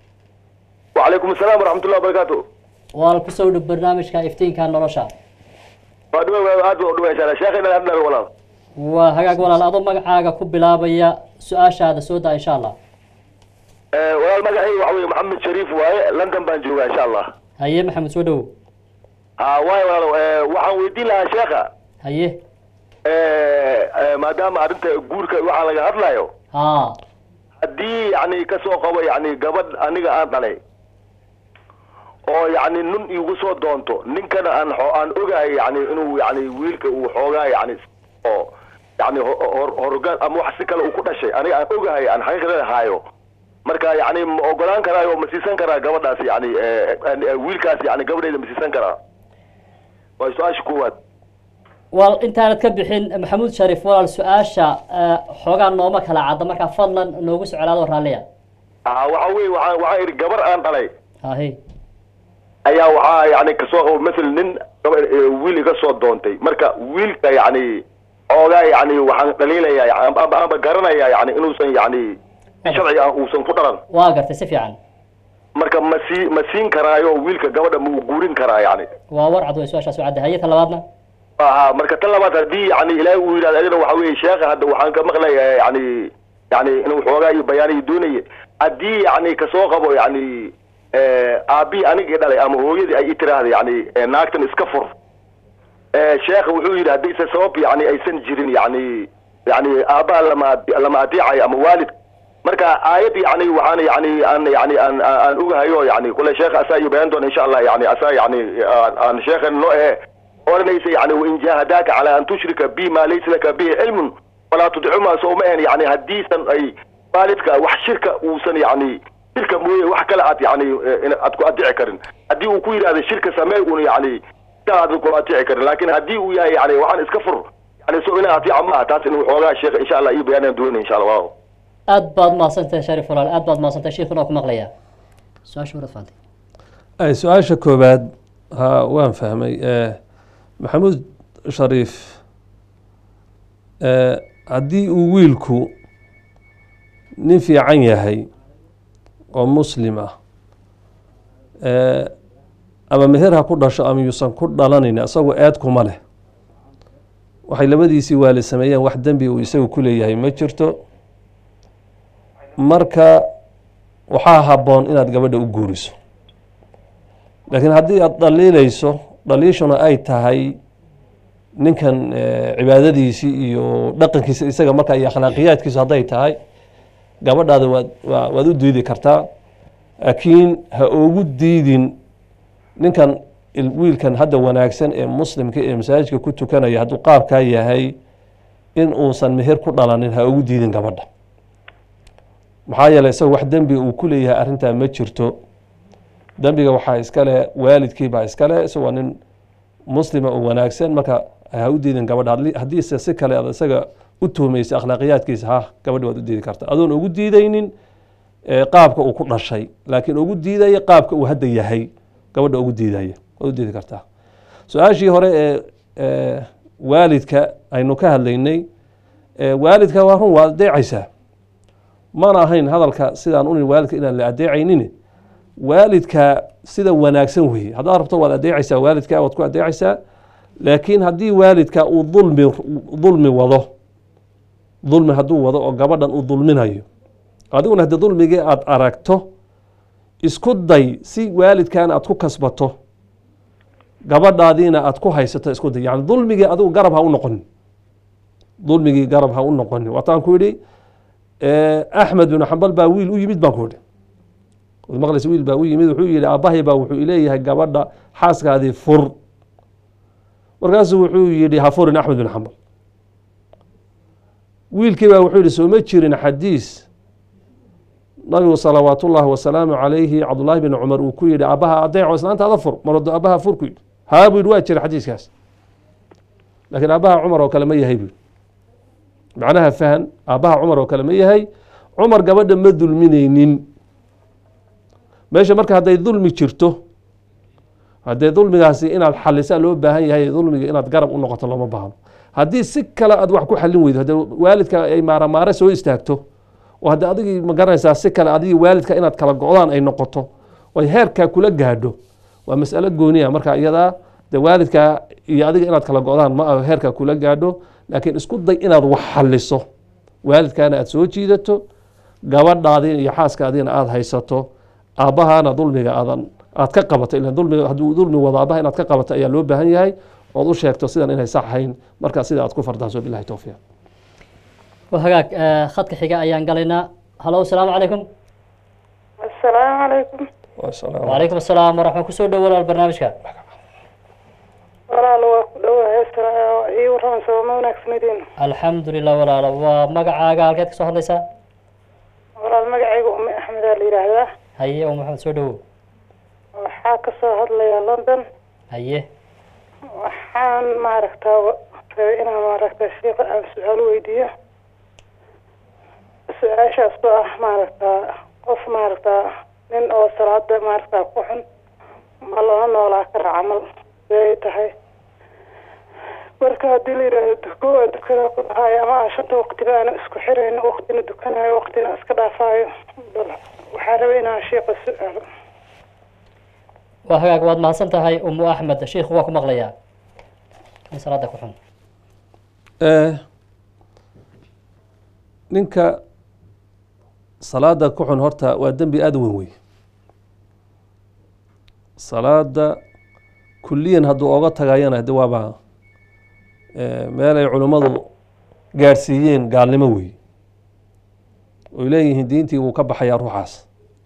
وعليكم السلام ورحمة الله وبركاته waa ku soo dhow barnaamijka iftiinka nolosha فادوي aad baan u dhawaa inshallah sheekh inaan hadlayo walaal waa hagaag walaal adoo magacaaga ku bilaabaya su-aashaada soo daa insha allah ee walaal magacay waxa weeye maxamed shariif waaye london baan joogaa insha allah haye maxamed soo dhowow ha waaye walaal ee waxaan weydiin lahaa sheekha haye ee ee, maadaama arrinta guurka waxaa laga hadlayo ha haddii yani kasoo qabo yani gabadh aniga aan dhalay oo yani nin igu soo doonto ninkana aan xo- aan ogahay yani inuu yani wiilka uu xoogaa yani oo yani ho- hor- horgaan ama wax si kale uu ku dhashay aniga aan ogahay aan xaqiiqada haayo marka yani ma ogolaan karaayo ma siisan karaa gabadhaas yani ee, ee, wiilkaas yani gabadheeda ma siisan karaa waa su-aasha koowaad wal intaanad ka bixin maxamuud shariif walaal su-aasha eh, xoogaa nooma kala cadda markaa fadlan noogu soo celaado raalliya ah waxa weye waxaan waxaan idhi gabar aan dhalay hahe ayaa waxaa yani kasoo qabo masel nin gaba- ee, wiil iga soo doontay marka wiilka yani xoogaa yani waxaan dhaliilayaa amba amba- amba garanayaa yani inuusan yani sharciga aan uusan ku dhalan waa gartay si fiican marka ma sii ma siin karaayo wiilka gabadha ma uu guurin karaa yani waa war cad way su-aashaas u cadda haye ta labaadna aha marka tan labaad haddii yani ilaahay uu yidhahdo adina waxa weeye sheekha hadda waxaan ka maqlayaa yani yani inuu xoogaa iyo bayaaniyi doonaye haddii yani kasoo qabo yani aabii anigii dhalay ama hooyadii ay i tiraahda yani eh, naagtan iska fur Eh, sheekha wuxuu yidhi haddaysa sabab yani aysan jirin yani yani aabbaha lama lama adeecayo ama waalid marka aayad yani waxaan yani aan yani aan aan aan ogahayo yani kule sheekha asaa iyo bayan doona insha allah yani asaa yani aan- aan sheekhan noo ehe oranaysa yani wain jahadaaka calaa an tushrika bi ma laysa laka bihi cilmun walaa tudicuma soo ma ahen yani haddiisan ay waalidka wax shirka uusan yani shirka mooye wax kale aad yani eh, in- aad ku adici karin haddii uu ku yidhahdo shirka samee un yani aad ku adici karin laakin haddii uu yahay yani waxaan iska fur yani so ina adiica maaha taas inuu xoogaa sheekh insha allah iyo bayaanaan doonay insha allah waaw aad baad mahadsantahay shariif walaal aad baad mahadsantahay sheikuna waa ku maqlayaa su-aasha warad faantay ay su-aasha koowaad ha waan fahmay Eh, maxamuud shariif eh, haddii uu wiilku nin fiican yahay oo muslim ah eh, ama meher ha ku dhasho ama yuusan ku dhalanin isagoo eed kuma leh waxay labadiisii waalid sameeyeen wax dembi uu isagu ku leeyahay ma jirto marka waxaa habboon inaad gabadha u guuriso laakiin haddii aada dhaliilayso dhaliishuna ay tahay ninkan eh, cibaadadiisii iyo dhaqankiisa isaga marka iyo akhlaaqiyaadkiisu hadday tahay gabadhaada waad waa- waad u diidi kartaa laakiin ha ugu diidin ninkan il- wiilkan hadda wanaagsan ee muslimka ee masaajidka ku tukanaya hadduu qaabkaa yahay in uusan meher ku dhalanin ha ugu diidin gabadha maxaa yeeley isaga wax dembi uu ku leeyahay arrintaa ma jirto dembiga waxaa iskale waalidkii baa iskale isagoo nin muslima oo wanaagsan marka ha u diidin gabadha Hadli- haddiise si kale aad isaga u tuhmaysa akhlaaqiyaadkiisa ha gabadha waad u diidi kartaa adoon ugu diidaynin eh, qaabka uu ku dhashay laakiin ugu diidaya qaabka uu hadda yahay gabadha ugu diidaya waad u diidi kartaa su-aashii hore ee ee waalidka aynu ka hadlaynay ee waalidka waa run waa adeecaysaa mana ahayn hadalka sidaan unin waalidka inaan la adeecaynin waalidka sida wanaagsan weeye haddaad rabto waad adeecaysaa waalidka waad ku adeecaysaa laakiin haddii waalidka uu dulmi dulmi wado dulmi hadduu wado oo gabadhan uu dulminayo adiguna haddii dulmigii aada aragto isku day si waalidkaana aad ku kasbato gabadhaadiina aad ku haysato isku day yani dulmigii adigu garab ha u noqonin dulmigii garab ha u noqonin waataan ku yidhi eh, axmed bin xambal baa wiil u yimid baan ku yidhi waad maqlaysa wiil baa u yimid wuxuu yihi aabbahay baa wuxuu ileeyahay gabadha xaaskaadii fur markaasuu wuxuu yihi ha furin axmed bin xambal wiilkii baa wuxuu yihi soo ma jirin xadiis nabigu salawaat ullaahi wasalaamu calayhi cabdullaahi bin cumar uu ku yihi aabbaha adeeco islaantaada fur marado aabbaha fur ku yidhi haa buu yidhi waa jira xadiiskaas laakiin aabbaha cumar oo kale ma yahay buu yidhi macnaha fahan aabbaha cumar oo kale ma yahay cumar gabadha ma dulminaynin meesha marka hadday dulmi jirto haddee dulmigaasi inaad xalisaa loo baahan yahay dulmiga inaad garab u noqoto looma baahno haddii si kale aad wax ku xalin weydo haddee waalidka ay maaramaare soo istaagto oo haddii adigii ma garanaysaa si kale adigii waalidka inaad kala go-daan ay noqoto oy heerkaa kula gaadho waa mas'alo gooniya marka iyadaa de waalidka iyo adiga inaad kala go-daan ma aho heerkaa kula gaadho laakiin isku day inaad wax xaliso waalidkaana aad soo jiidato gabadhaadina iyo xaaskaadiina aada haysato aabbahaana dulmiga aadan aad ka qabato ilan dulmiga hadduu dulmi wado aabbaha inaad ka qabato ayaa loo baahan yahay ood u sheegto sidan inay sax ahayn markaa sida aad ku fardaaso bilahi towfiiq waa hagaag eh, khadka xiga ayaan galaynaa halo asalaamu calaykum asalaamu calaykum wacalaykum asalaam waraxma kusoo dhow walaal barnaamijka walaal waa ku dhawahay ii warramaysa waa ma wanaagsanidin alxamdu lilah walaalo waa magacaaga halkeed ka soo hadlaysaa walaal magacayga ume axmedaa la yidhaahdaa haye oo maxamed soo dhowow waxaa ka soo hadlaya london haye waxaan maaragtaa rabay inaan maaragtaa sheika aan su-aal weydiiyo su-aashaas oo ah maaragtaa qof maaragtaa nin oo salaada maaragtaa ku xun ma lala noolaa kara camal siday tahay marka haddii la yidhaahdo duko waa dukada ku dhahayo ama aan shanta waqtiba aana isku xirayno waqtina dukanayo waqtina iska dhaafaayo bal waxaa rabay inaan sheika su-aalo waa hagaag waad mahadsan tahay umu axmed sheikhu waa ku maqlayaa in salaada ku xun Eh, ninka salaada ku xun horta waa dembi aada u weyn wey salaada kuliyan hadduu oga tagayana de waaba eh, meel ay culummadu gaadhsiiyeen gaalnimo wey oy leeyihiin diintii wuu ka baxayaa ruuxaas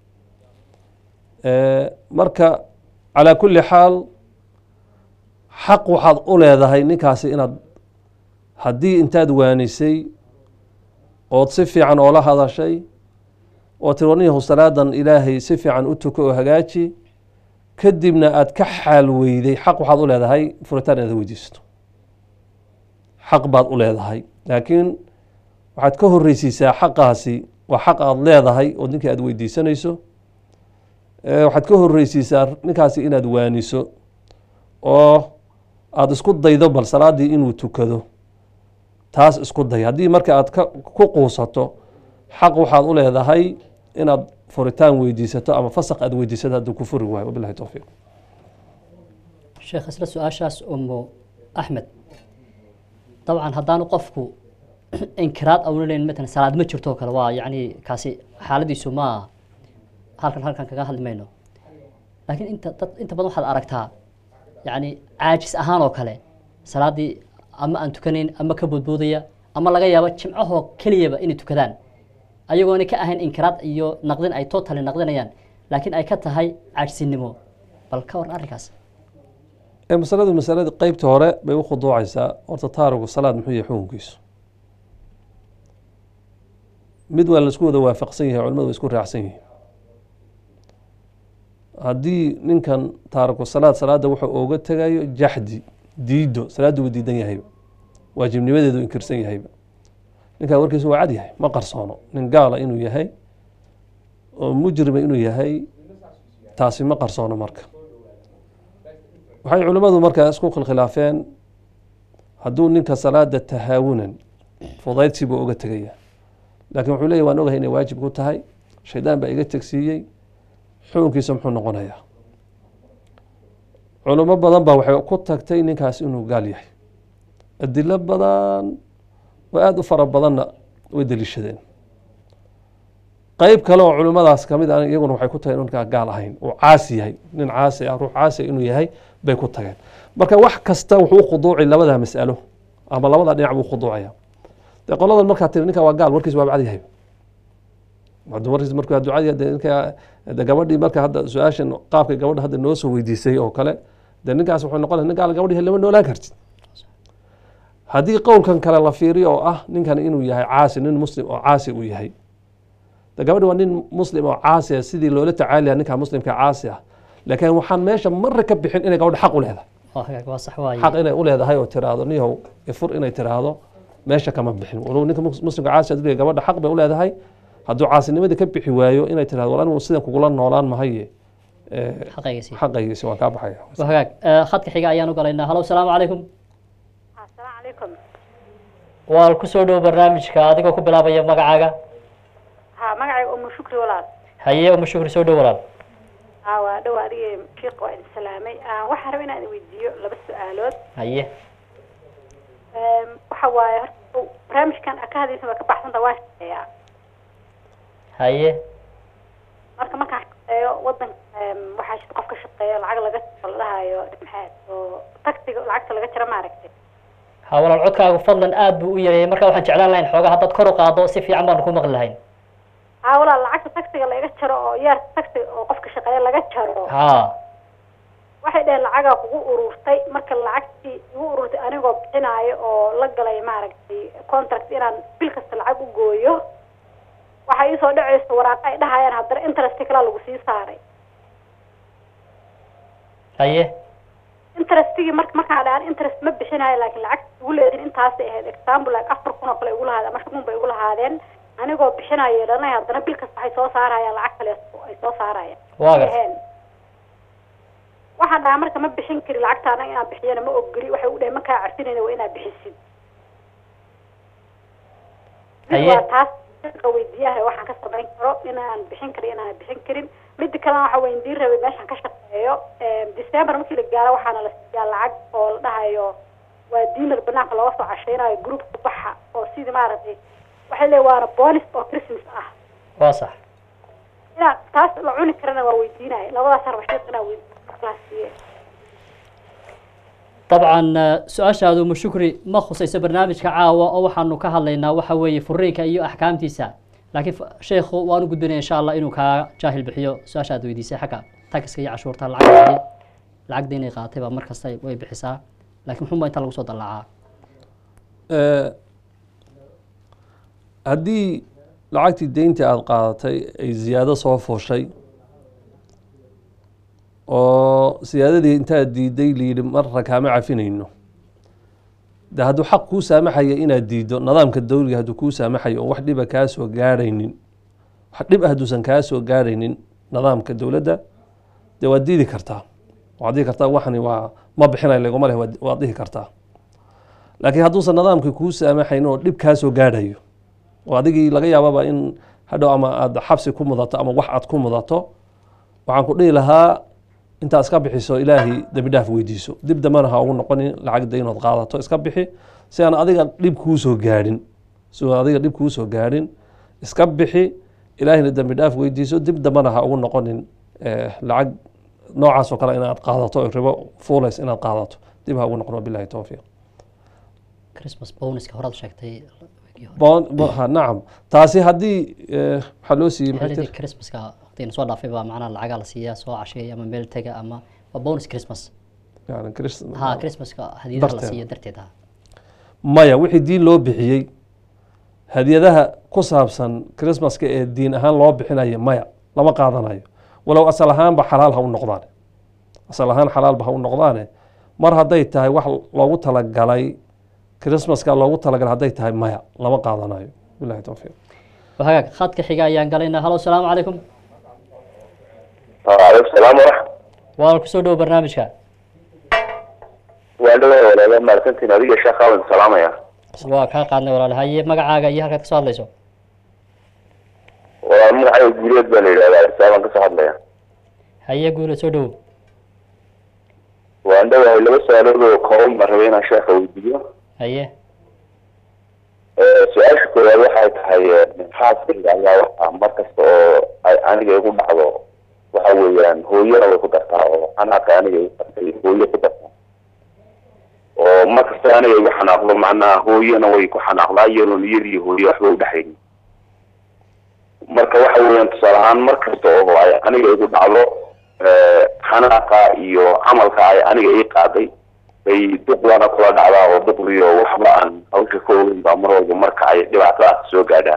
Eh, marka calaa kulli xaal xaq waxaad u leedahay ninkaasi inaad haddii intaad waanisay ood si fiican oola hadashay oo tiri warniyahu salaadan ilaahay si fiican u tuko oo hagaaji kadibna aad ka xaal weyday xaq waxaad u leedahay furitaan inaad weydiisato xaq baad u leedahay laakiin waxaad ka horreysiisaa xaqaasi waa xaq aad leedahay oo ninkii aad weydiisanayso Eh, waxaad ka horreysiisaa ninkaasi inaad waaniso oo aada isku daydo bal salaadii inuu tukado taas isku day haddii marka aad ka ku quusato xaq waxaad u leedahay inaad furitaan weydiisato ama fasaq aad weydiisato hadduu ku furi waayo wabilahi towfiiq sheekh isla su-aashaas umu axmed dabcan haddaanu qofku inkiraad auna leyn matalan salaad ma jirto oo kale waa yacni kaasi xaaladiisu ma halkan halkan kaga hadli mayno laakiin inta dad inta badan waxaad aragtaa yacni caajis ahaan oo kale salaaddii ama aan tukanayn ama ka boodboodaya ama laga yaabo jimcahoo keliyaba inay tukadaan ayagoona ka ahayn inkiraad iyo naqdin ay totally naqdinayaan laakiin ay ka tahay caajsinimo bal ka waran arrinkaas ee masaladu masalada qeybta hore bay u khuduucaysaa horta taarigu salaad muxuu yahay xukunkiisu mid waa laisku wada waafaqsan yahay culimadu way isku raacsan yihiin haddii ninkan taariku salaad salaada wuxuu ooga tegayo jaxdi diido salaaddu wuu diidan yahayba waajibnimadeedu inkirsan yahayba ninkaa warkiisu waa cad yahay ma qarsoono nin gaala inuu yahay oo mujrima inuu yahay taasi ma qarsoono marka waxay culimmadu markaa isku khilkhilaafeen hadduu ninka salaada tahaawunan fudaydsi buu oga tegaya laakiin wuxuu leeyahy waan ogahay inay waajib ku tahay shaydaan baa iga tegsiiyey xukunkiisa muxuu noqonayaa culimo badan baa waxay ku tagtay ninkaas inuu gaal yahay adilo badan oo aada u fara badanna way deliishadeen qeyb kale oo culimadaas kamid a iyaguna waxay ku tageen ninkaa gaal ahayn uu caasi yahay nin caasi ah ruux caasi inuu yahay bay ku tageen marka wax kasta wuxuu u khuduuci labada mas'alo ama labada dhinac buu khuduucaya dee qoladan markaa tiri ninka waa gaal warkiis waa bacad yahay warkiis markuu ducadii de ninka de gabadhii marka hadda su-aashan qaabka gabadha hadda noo soo weydiisay oo kale dee ninkaas wuxuu noqonaya nin gaal gabadhi lama noolaan kartid haddii qowlkan kale la fiiriyo oo ah ninkan inuu yahay caasi nin muslim oo caasi uu yahay de gabadhi waa nin muslim oo caasi ah sidii loola tacaaliya ninka muslimka caasi ah laakiin waxaan meesha marra ka bixin inay gabadha xaq u leedahay waa hagaag waa sax waaye xaq inay u leedahay oo tiraahdo niyow ifur inay tiraahdo meesha kama bixin walow ninka mus- muslimka caasi haduu yahay gabadha xaq bay u leedahay hadduu caasinimadii ka bixi waayo inay tirahdo wal anigu sidan kugula noolaan mahaye eh, xaqaygiisi xaqaygiisi waan kaa baxaya waa hagaag Eh, khadka xiga ayaan u galaynaa halo salaamu calaykum asalaamu calaykum waa kusoo dhow barnaamijka adigoo ku bilaabaya magacaaga ha magacayga umu shukri walaal haye uma shukri soo dhow walaal ha waa dhow adiga shiiq waa idin salaamay Ah, waxaan rabay inaan idin weydiiyo laba su-aalood haye Em, waxa waaye horta barnaamijkan aad ka hadlaysa waa ka baxsanta waa shaqeeyaa haye marka markaan shaqeeyo wadanka em, waxaa shid qof ka shaqeeyo lacag laga jaro la dhahayo maxaad oo taxiga lacagta laga jaro maaragtay ha walaal codkaagu fadlan aad buu u yareeyay marka waxaan jeclaan lahayn xoogaa haddaad kor u qaado si fiican baanu ku maqli lahayn ha walaal lacagta taxiga laga jaro oo yeerka taxiga oo qofka shaqeeya laga jaro ha waxay dhaheen lacagaa kugu ururtay marka lacagtii igu ururtay anigoo bixinaayo oo la galay maaragtay contract inaan bil kasta lacag u gooyo waxaa iisoo dhacaysa waraaqa ay dhahayaan haddana interest kalaa lagu sii saaray haye interestigii marka markaan dhahan interest ma bixinayo laakiin lacagta igu leedin intaasay ahayd example like afar kun oo kale igu lahaadeen ama shan kun bay igu lahaadeen anigoo bixinayo dhanay haddana bil kasta waxay soo saarayaan lacag kale ay soo saarayaan waa gas Dhaheen. waxaan dhahaa marka ma bixin kari lacagtaana inaan bixiyana ma ogoli waxay u dhaheen makaa carfinayna waa inaad bixisid mid Haye. waa taas ka weydiiyaha waxaan ka samayn karo inaan bixin karo inaan bixin karin mida kalena waxa weydiin rabay meeshaan ka shaqeeyo Em, december markii la gaaro waxaana la siiyaa lacag oo la dhahayo waa diinar banaanka looga soo cashaynayo groupka baxa oo sidii maaragtay waxay leeyihin waana bonus oo christmas ah waa sax inaan taas la cuni karana waa weydiinaya labadaas arba sheekh inaan weydiiyo dabcan eh, su-aashaadu uma shukri ma khusayso barnaamijka caawa oo waxaanu ka hadlaynaa waxa weeye furiinka iyo axkaamtiisa laakiin f- sheekhu waanu gudbinaya insha allah inuu kaa jaahil bixiyo su-aasha aad weydiisay xagga tagiska iyo cashuurta lacagta lacagda inay qaatay baa mar kasta way bixisaa laakiin muxuunba inta lagu soo dallacaa Eh, haddii lacagtii deynta aada qaadatay ay ziyaado soo fuushay oo siyaadadii intaad diiday layidhi marra kaama cafinayno de hadduu xaq kuu saamaxaya inaad diiddo nidaamka dowliga hadduu kuu saamaxayo oo wax dhiba kaa soo gaarhaynin wax dhib ah hadduusan kaa soo gaarhaynin nidaamka dowladda dee waad diidi kartaa waad dhihi kartaa waxani waa ma bixinayo laguma leh waad- waad dhihi kartaa laakiin hadduusan nidaamkii kuu saamaxayn oo dhib kaa soo gaadhayo oo adigii laga yaababa in hadhow ama aada xabsi ku mudato ama wax aad ku mudato waxaan ku dhihi lahaa intaa iska bixiso ilaahay dembi dhaaf weydiiso dib dambena ha ugu noqonin lacag daynood qaadato iska bixi si aan adiga dhib kuu soo gaadhin si aan adiga dhib kuu soo gaadhin iska bixi ilaahina dembi dhaaf weydiiso dib dambana ha ugu noqonin eh, lacag noocaas oo kale inaad qaadato oo ribo fuulays inaad qaadato dib ha ugu noqon wabilahi towfiiq christmas bonuska horaad sheegtay wigii hore. Bon- bo- ha, nacam taasi haddii eh, waxaa loo siiyey maxay xilligii tiri christmaska waqtigan soo dhaafay baa macnaha lacagaa la siiyaa soo casheeya ama meel tega ama waa bonus christmas yani Christ- ha christmaska hadiyadaha la Darteeda. siiyo darteed ha maya wixii diin loo bixiyey hadiyadaha ku saabsan christmaska ee diin ahaan loo bixinayo maya lama qaadanayo walow asal ahaanba xalaal ha u noqdaane asal ahaan xalaalba ha u noqdaane mar hadday tahay wax loogu talagalay christmaska loogu talagalay hadday tahay maya lama qaadanayo bilahi towfiiq waa hagaag khadka xiga ayaan galaynaa halo asalaamu calaykum waalaikum salaam waraxmat waa kusoo dhowo barnaamijka waa dhawa walaala mahadsantiin adiga sheekh aadan salaamaya waa kaa qaadnay walaal haye magacaaga iyo halkaad kasoo hadlayso waa magacayga guuleed baa la yidhahdaa isaaban kasoo hadlaya haye guule soo dhowo waan dhawahay laba su-aalood oo kooban baan rabay inaan sheekha weydiiyo haye su-aasha koowaad waxay tahay xaaskayga ayaa waxaa mar kasta oo ay aniga igu dhacdo waxa weeyaan hooyana way ku dartaa oo xanaaqka aniga igu dartay hooyo ku dartaa oo mar kasta aniga igu xanaaqdo macnaha hooyana way ku xanaaqdaa iyadoon iyadii hooyo waxba udhexaynin marka waxa weeyaan tusaale ahaan mar kasta oo ay aniga igu dhacdo xanaaqa iyo camalka ay aniga ii qaaday bay duqdana kula dhacdaa oo duqdiyo waxba aan hawsha ka ogeyn baa mar walba marka ay dhibaatadaas soo gaadhaan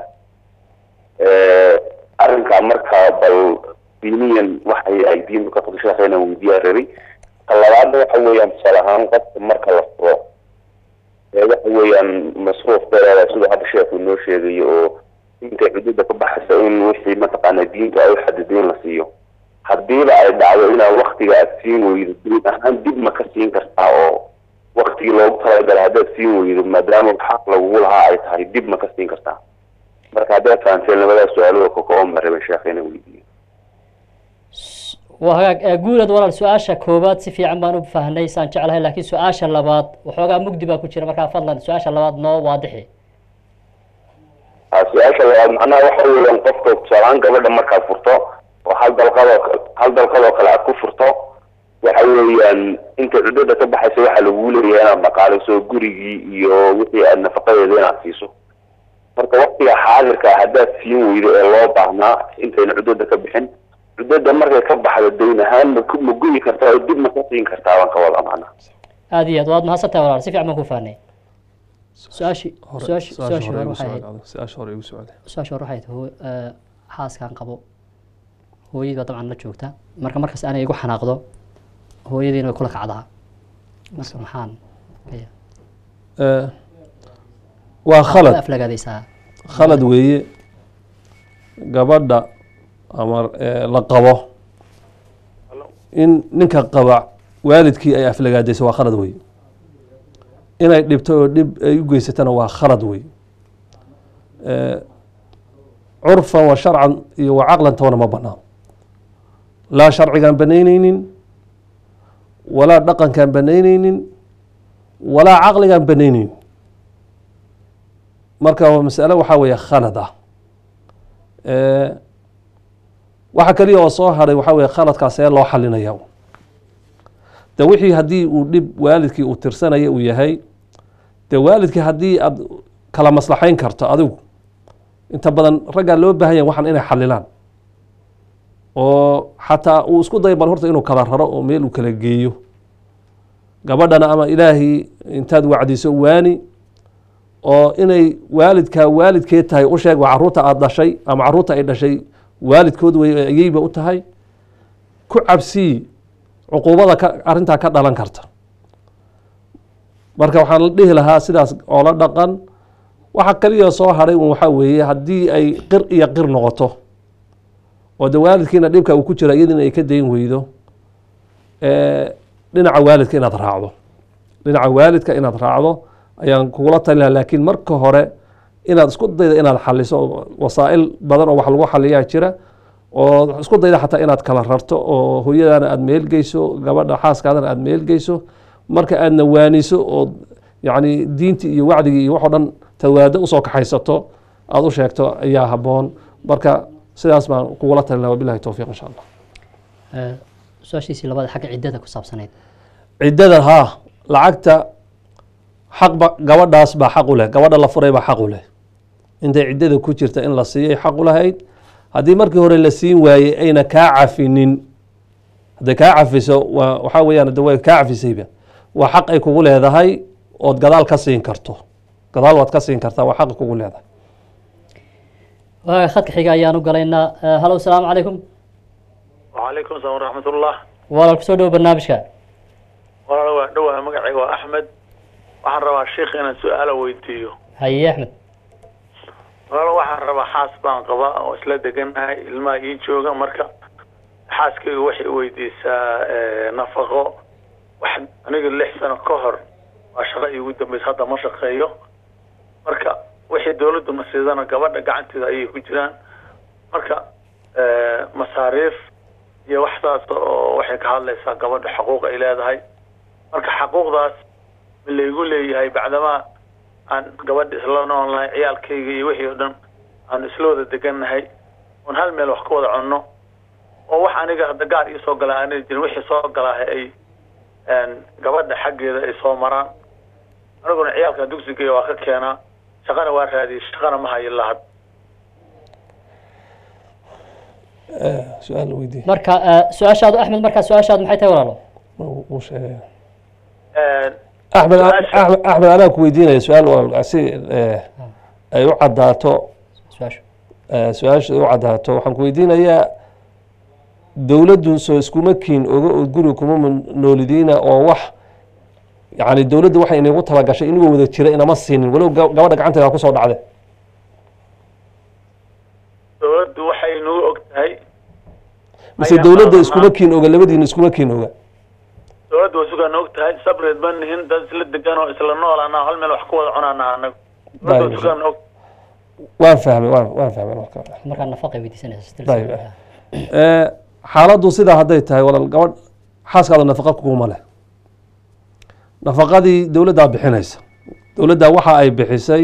arrinkaa marka bal diiniyan waxay ay diintu ka qodashaasa inaan weydiiyaa rabay ka labaadna waxa weeyaan tusaale ahaan qofka marka la furo ee waxa weeyaan masruuf dheeraada siduu hadda sheekhu inoo sheegayo oo intay xuduudda ka baxaysa in wixii mataqaana diinta ay u xadiday in la siiyo haddiiba ay dhacdo inaad waktiga aad siin weydo diin ahaan dib ma ka siin kartaa oo waktigii loogu talagalay haddaad siin weydo maadaama xaq lagugu lahaa ay tahay dib ma ka siin kartaa marka haddaad fahanteen labadaa su-aalada ka kooban baan rabay sheekha inaan weydiiyo waa hagaag ee guulad walaal su-aasha koowaad si fiican baan u fahnay saan jeclahay laakiin su-aasha labaad waxoogaa mugdi baa ku jira markaa fadlan su-aasha labaad noo waadixi ha su-aasha labaad macnaha waxa weeyaan qofka tusaalahaan gabadha markaad furto oo hal dalqadoo hal dalqadoo kale aad ku furto waxa weeyaan inta cuddada ka baxaysa waxaa lagu leeyahay inaad dhaqaaliso gurigii iyo wixii aad nafaqadeeda inaad siiso marka waktiga xaadirka ah haddaad siin weydo ee loo baahnaa intayna cuddada ka bixin cuddada markay ka baxdo dayn ahaan ma ku- ma guyi kartaa oo dib ma ka siin kartaa baan ka wada macnaha aada iyo aad waad mahadsantahay walaal si fiican baan ku fahnay su-aashii hore su-aashi su-aasha su-aashii hore hore igu waxay ahayd socda su-aasha hore igu socda su-aasha hore waxay tahay hoo- ee, xaaskaan qabo hooyadii baa dabcan la joogta marka markaas aanay igu xanaaqdo hooyadiina way kula kacdaa marka maxaan leeyahay? Eh, waa khalad Way aflagaadaysaa khalad weeye gabadha ama eh, la qabo in ninka qaba waalidkii ay aflagaadayso waa khalad weeye inay dhibto oo dhib ay u geysatana waa khalad weeye Eh, curfan wa sharcan iyo wa caqlan toona ma banaan laa sharcigaan banaynaynin walaa dhaqankaan banaynaynin walaa caqligaan banaynaynin marka waa masalo waxaa weeye khalad ah Eh, waxa kaliya oo soo hadhay waxaa weeye khaladkaas ee loo xalinaya de wixii haddii uu dhib waalidkii uu tirsanaya uu yahay de waalidkii haddii aad kala maslaxayn karto adigu inta badan raggaa loo baahan yahay waxaan inay xalilaan oo xataa uu isku dayo bal horta inuu kala raro oo meel uu kala geeyo gabadhana ama ilaahay intaad wacdiso waani oo inay waalidkaa waalidkeed tahay u sheeg waa caruurta aada dhashay ama caruurta ay dhashay waalidkood wey ayeyba u tahay ku cabsii cuquubada ka arrintaa ka dhalan karta marka waxaan la dhihi lahaa sidaas oo la dhaqan waxa kaliya soo hadhay un waxaa weeye haddii ay qir iyo qir noqoto oo de waalidkiina dhibka uu ku jira iyadiina ay ka dayn weydo eh, dhinaca waalidka inaad raacdo dhinaca waalidka inaad raacdo ayaan kugula talin lahaa laakiin marka hore inaad isku dayda inaad xaliso wasaa'il badan oo wax lagu xaliyaa jira oo isku dayda xataa inaad kala rarto oo hooyadaana aada meel geyso gabadha xaaskaadana aada meel geyso marka aadna waaniso oo yacni diintii iyo wacdigii iyo waxoo dhan tawaado usoo kaxaysato aada u sheegto ayaa habboon marka sidaas baan kugula talin laha wabilahi towfiiq insha allah Eh, su-aashiisii labaad xagga ciddada ku saabsanayd ciddada haa lacagta xaqba gabadhaas baa xaq u leh gabadha la furay baa xaq u leh intay ciddada ku jirta in la siiyay xaq u lahayd haddii markii hore la siin waayey ayna kaa cafinin hadday kaa cafiso waa waxaa weeyaan de way kaa cafisayba waa xaq ay kugu leedahay ood gadaal ka siin karto gadaal waad ka siin kartaa waa xaq kugu leedahay waaga khadka xiga ayaan u galaynaa Eh, halo asalaamu calaykum وعليكم السلام ورحمة الله walaal kusoo dhowo barnaamijka walaal waa dhowaa magacayga waa axmed waxaan rabaa sheikh inaan su-aalo weydiiyo haye axmed walaal waxaan rabaa xaas baan qabaa oo isla deganahay ilmaha ii jooga marka xaaskayga waxay weydiisaa eh, nafaqo wax aniga lix sano ka hor waa shaqo iigu dambaysa hadda ma shaqeeyo marka wixii dawladdu na siidana gabadha gacanteeda ayay ku jiraan marka eh, masaariif iyo wax saas oo waxay ka hadlaysaa gabadha xuquuq ay leedahay marka xuquuqdaas ma laygu leeyahay bacdamaa aan gabadha isla noolnahay ciyaalkayga iyo wixii oo dhan aan isla wada degannahay oon hal meel wax ka wada cunno oo wax aniga hadda gaar ii soo galaa aanay jirin wixii soo galaahay ay een, gabadha xaggeeda ay soo maraan aniguna ciyaalka dugsigeeya waa ka keenaa shaqana waa raadiyey shaqana ma hayo lahad su-aal weydiiye marka eh, su-aashaadu axmed markaa su-aashaadu maxay tahay walaalo wuu sheegay Een, axmed Su-aasha- axmed axmed anaa ku weydiinaya su-aal waa si eh, ay u caddaato su-aashu eh, su-aasha u caddaato waxaan ku weydiinayaa dowladdu soo iskuma kiin oga oo guri kuma mun- noolidiina oo wax yani dowladdu waxay inagu talagashay inagoo wada jira inama siinin walow ga- gabadha gacanteeda kusoo dhacde dawladdu waxay nagu og tahay mise Ayaa dowladda qabanaa. iskuma kiin oga labadiina iskuma kiin oga dawladdu waa sugaan og tahay sabreed ma nihin dad isla degan oo isla noolaana hal meel wax ku wada cunaana anagu dawladdu waa Dayib. sugaan og waan fahmay waan waan fahmay marka markaa nafaqay weydiisanaysa still Dayib. same. Eh, xaaladdu sidaa hadday tahay walaal gabadh xaaskaada nafaqa kuguma leh nafaqadii dowladdaa bixinaysa dowladdaa waxa ay bixisay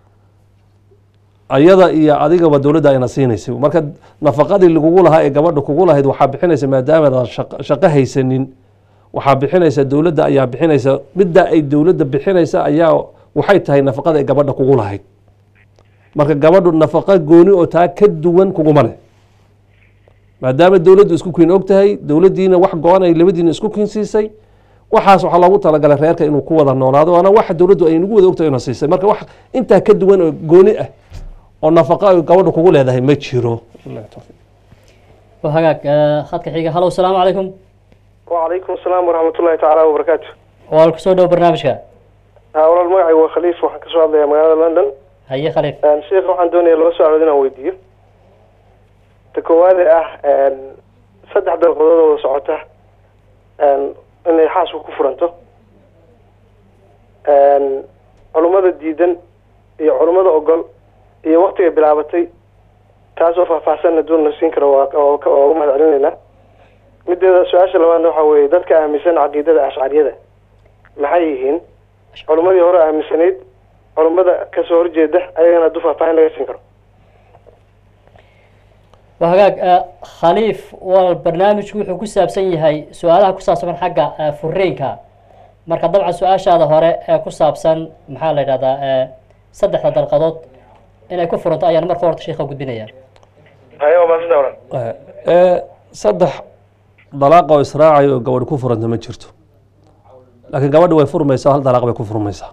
ayada iyo adigaba dowladda ayna siinaysay marka nafaqadii lagugu lahaa ee gabadha kugu lahayd waxaa bixinaysa maadaamaad shaq- shaqo haysanin waxaa bixinaysa dowladda ayaa bixinaysa midda ay dowladda bixinaysa ayaa waxay tahay nafaqada ay gabadha kugu lahayd marka gabadhu nafaqo gooni oo taa ka duwan kuguma leh maadaama dowladdu isku kiin og tahay dowladdiina wax go-an ay labadiina isku kiin siisay waxaas waxaa loogu talagalay reerka inuu ku wada noolaado waana waxa dowladdu ay nagu wada ogtahay ina siisay marka wax intaa ka duwan oo gooni ah oo nafaqo ay gabadhu kugu leedahay ma jiro waa hagaag eh, khadka xiga halo asalaamu calaykum وعليكم السلام ورحمة الله تعالى وبركاته walaal kusoo dhowo barnaamijka walaal magacay waa khaliif waxaan kasoo hadlayaa magaalada london haye khaliif sheekh waxaan doonaya laba su-aalood inaan weydiiyo ta koowaade ah saddex dalqadood oo wada socota inay xaasku ku furanto culummada diidan iyo culummada ogol iyo waktiga bilaabatay taasoo faahfaahsanna duun la siin karo waa waa ka- waa uga mahad celinaynaa mideeda su-aasha labaadna waxaa weeye dadka aaminsan caqiidada ashcariyada maxay yihiin culummadii hore aaminsanayd culummada kasoo horjeeda ayagana hadduu faahfaahin laga siin karo waa hagaag eh, khaliif walaal barnaamijku wuxuu ku saabsan yahay su-aalaha ku saabsan xagga eh, furiinka marka dabcan su-aashaada hore ee ku saabsan maxaa la yidhahdaa eh, saddexda dalqadood inay ku furanto ayaan marka horta sheekha gudbinaya haye waa maasanta oran ee saddex dalaaq oo israacayo oo gabadh ku furanta ma jirto laakiin gabadhi way furmaysaa hal dalaaq bay ku furmaysaa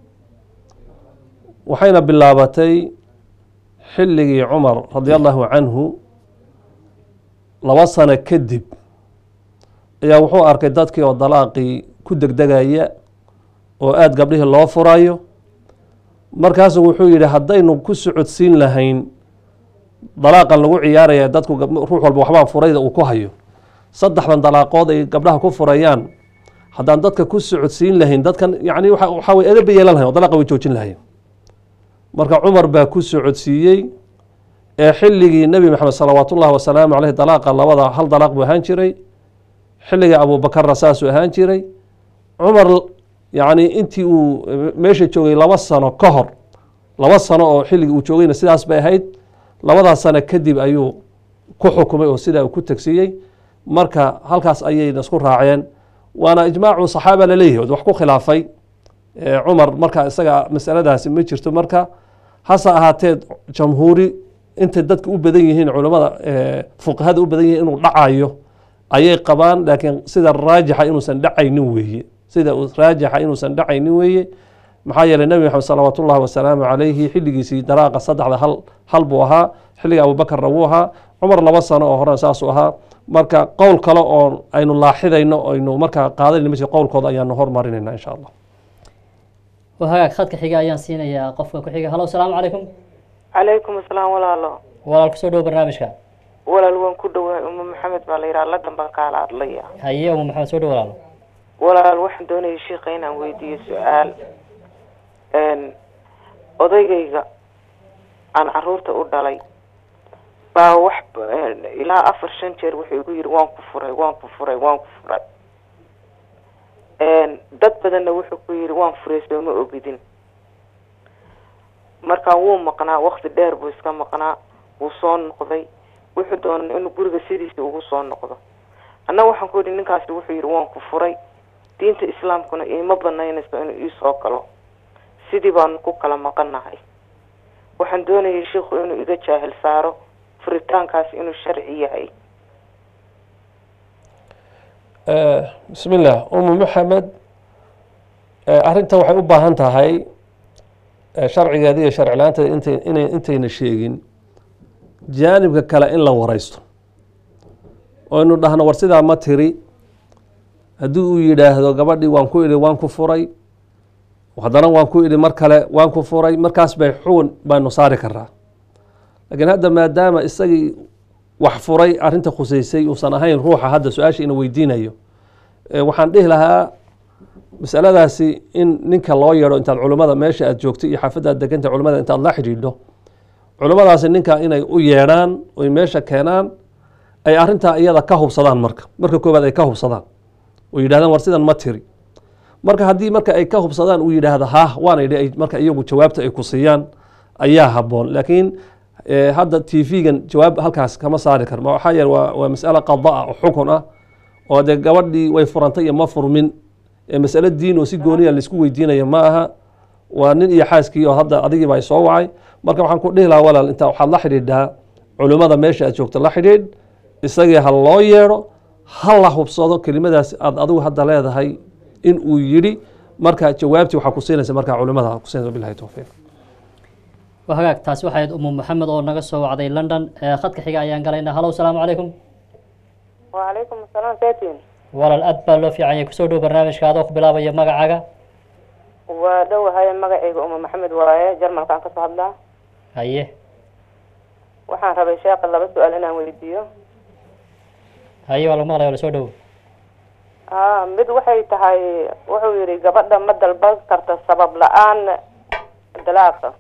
waxayna bilaabatay xilligii cumar radi allahu canhu laba sano kadib ayaa wuxuu arkay dadkii oo dalaaqii ku degdegaya oo aada gabdhihii loo furayo markaasu wuxuu yidhi haddaynu ku socodsiin lahayn dalaaqan lagu ciyaaraya dadku gab- ruux walba waxbaa furayda uu ku hayo saddexdan dalaaqood ay gabdhaha ku furayaan haddaan dadka ku socodsiin lahayn dadkan yani waxa waxaa way edaba yeelan lahayn oo dalaaqa way joojin lahayn marka cumar baa ku socodsiiyey ee xilligii nebi maxamed salawaat ullahi wasalaamu caleyh dalaaqa labada hal dalaaq buu ahaan jiray xilligii abuubakarna saasuu ahaan jiray cumar yacni intii uu meesha joogay laba sano ka hor laba sano oo xilligii uu joogayna sidaas bay ahayd labadaas sano kadib ayuu ku xukumay oo sidaa uu ku tegsiiyey marka halkaas ayayna isku raaceen waana ijmaacu saxaaba laleeyahay od wax ku khilaafay Eh, cumar marka isaga masaladaasi ma jirto marka hase ahaatee jamhuuri intay dadka u badan yihiin culimmada eh, fuqahada u badan yihiin inuu dhacayo ayay qabaan laakiin sida raajixa inuusan dhacaynin weeye sida uu raajixa inuusan dhacaynin weeye maxaa yeelay nebi maxamed salawaat ullahi wasalaamu calayhi xilligiisii daraaqa saddexda hal hal buu ahaa xilliga abubakarna wuu ahaa cumar laba sano oo horena saasuu ahaa marka qowl kale oo aynu laaxidayno aynu markaa qaadanayno ma jiro qowlkooda ayaanu hormarinayna insha allah waa hagaag khadka xiga ayaan siinayaa qofka ku xiga halo asalaamu calaykum calaykum asalaam walaalo walaal kusoo dhowo barnaamijka walaal waan ku dhawahay uma maxamed baa la yidhaha ladan baan kaala hadlaya haye uma maxamed soo dhowo walaal walaal waxaan doonayay sheikha inaan weydiiyo su-aal n odaygayga aan caruurta u dhalay baa wax ilaa afar shan jeer wuxuu igu yidhi waan ku furay waan ku furay waan ku furay dad badanna wuxuu ku yidhi waan furay sooma ogidin marka wuu maqnaa wakti dheer buu iska maqnaa wuu soo noqday wuxuu doonay inuu guriga sidiisa ugu soo noqdo annaga waxaan ku yidhi ninkaasi wuxuu yidhi waan ku furay diinta islaamkuna iima banaynayso inuu iisoo galo sidii baanu ku kala maqannahay waxaan doonayay sheikhu inuu iga jaahil saaro furitaankaas inuu sharci yahay bismi illah umu maxamed arrintan waxay u baahan tahay sharcigeeda iyo sharci la-aanteeda intay inay intayna sheegin jaanibka kale in la wareysto oo aynu dhahno war sidaa ma tiri haddii uu yidhaahdo gabadhii waan ku idhi waan ku furay haddana waan ku idhi mar kale waan ku furay markaas bay xugun baynu saari karaa laakiin hadda maadaama isagii wax furay arrinta khuseysay uusan ahayn ruuxa hadda su-aasha ina weydiinayo waxaan dhihi lahaa masaladaasi in ninka loo yeedho intaad culimmada meesha aad joogto iyo xaafadda aad deganta culimmada intaad la xidhiidho culimmadaasi ninka inay u yeedhaan oy meesha keenaan ay arrintaa iyada ka hubsadaan marka marka koowaad ay ka hubsadaan oo yidhahdaan war sidan ma tiri marka haddii marka ay ka hubsadaan uu yidhaahdo ha waana idhi marka iyagu jawaabta ay ku siiyaan ayaa habboon laakiin hadda t v-gan jawaab halkaas kama saari karma waxaa yeele waa waa mas'alo qada ah oo xukun ah oo dee gabadhii way furantay iyo ma furmin masalo diin oo si gooniya laisku weydiinayo ma aha waa nin iyo xaaskii oo hadda adigiiba ay soo wacay marka waxaan ku dhihi lahaa walaal intaa waxaad la xidhiidhaa culimmada meesha aad joogto la xidhiidh isagii ha loo yeedho ha la hubsado kelimadaas aad adigu hadda leedahay in uu yidhi marka jawaabtii waxaa ku siinaysa markaa culimada kusiinaysa bilahi towfiiq waa hagaag taasi waxay ahayd umu maxamed oo naga soo wacday london khadka xiga ayaan galaynaa halo asalaamu calaykum wacalaykum asalaam satin walaal aad baa loo fiican yahay kusoo dhow barnaamijka adoo ku bilaabaya magacaaga waa dhowahay magacayga uma maxamed waaye jarmalkaan kasoo hadlaa haye waxaan rabay sheekha laba su-aal inaan weydiiyo haye waa lagu maqlaya wala soo dhowo a mid waxay tahay wuxuu yidhi gabadha ma dalban karta sabab la-aan dalaaqa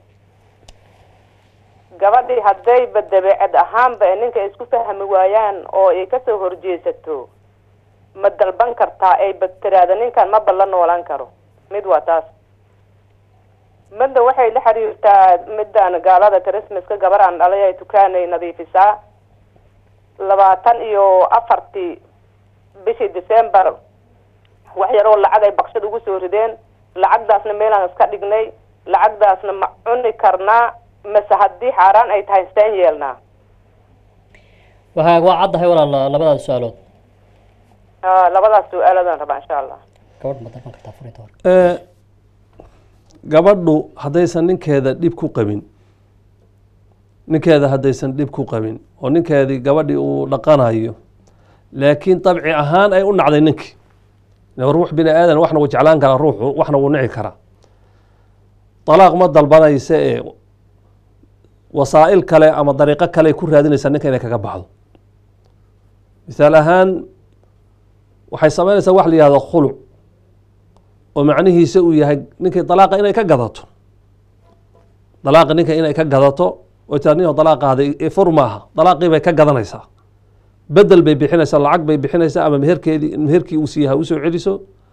gabadhii haddayba dabeecad ahaanba ee ninka isku fahmi waayaan oo ay kasoo horjeesato ma dalban kartaa ayba tiraada ninkan maba la noolaan karo mid waa taas midda waxay la xiriirtaa midaan gaalada christmaska gabar aan dhalay ay tukaanay nadiifisaa labaatan iyo afartii bishii december wax yaroo lacag ay bakshad ugu soo rideen lacagdaasna meelaan iska dhignay lacagdaasna ma cuni karnaa mase haddii xaaraan ay tahay seen yeelnaa waa hagaag waa caddahay walaal labadaas su-aalood a labadaas su-aaladaan rabaa insha allah gabadh ma dalban kartaa furinta hore gabadhu haddaysan ninkeeda dhib ku qabin ninkeeda haddaysan dhib ku qabin oo ninkeedii gabadhii uu dhaqanayo laakiin dabci ahaan ay u nacday ninkii ruux bini aadan waxna wuu jeclaan karaa ruuxu waxna wuu nici karaa dalaaq ma dalbanaysa ee wasaa'il kale ama dariiqo kale ku raadinaysaa ninka inay kaga baxdo misaal ahaan waxay sameynaysaa wax la yihahdo khuluc oo macnihiisa uu yahay ninkii dalaaqa inay ka gadato dalaaqa ninka inay ka gadato oo taa nin dalaaqaada fur maaha dalaaqii bay ka gadanaysaa bedel bay bixinaysaa lacag bay bixinaysaa ama meherkeedii meherkii uu siiya ha usoo celiso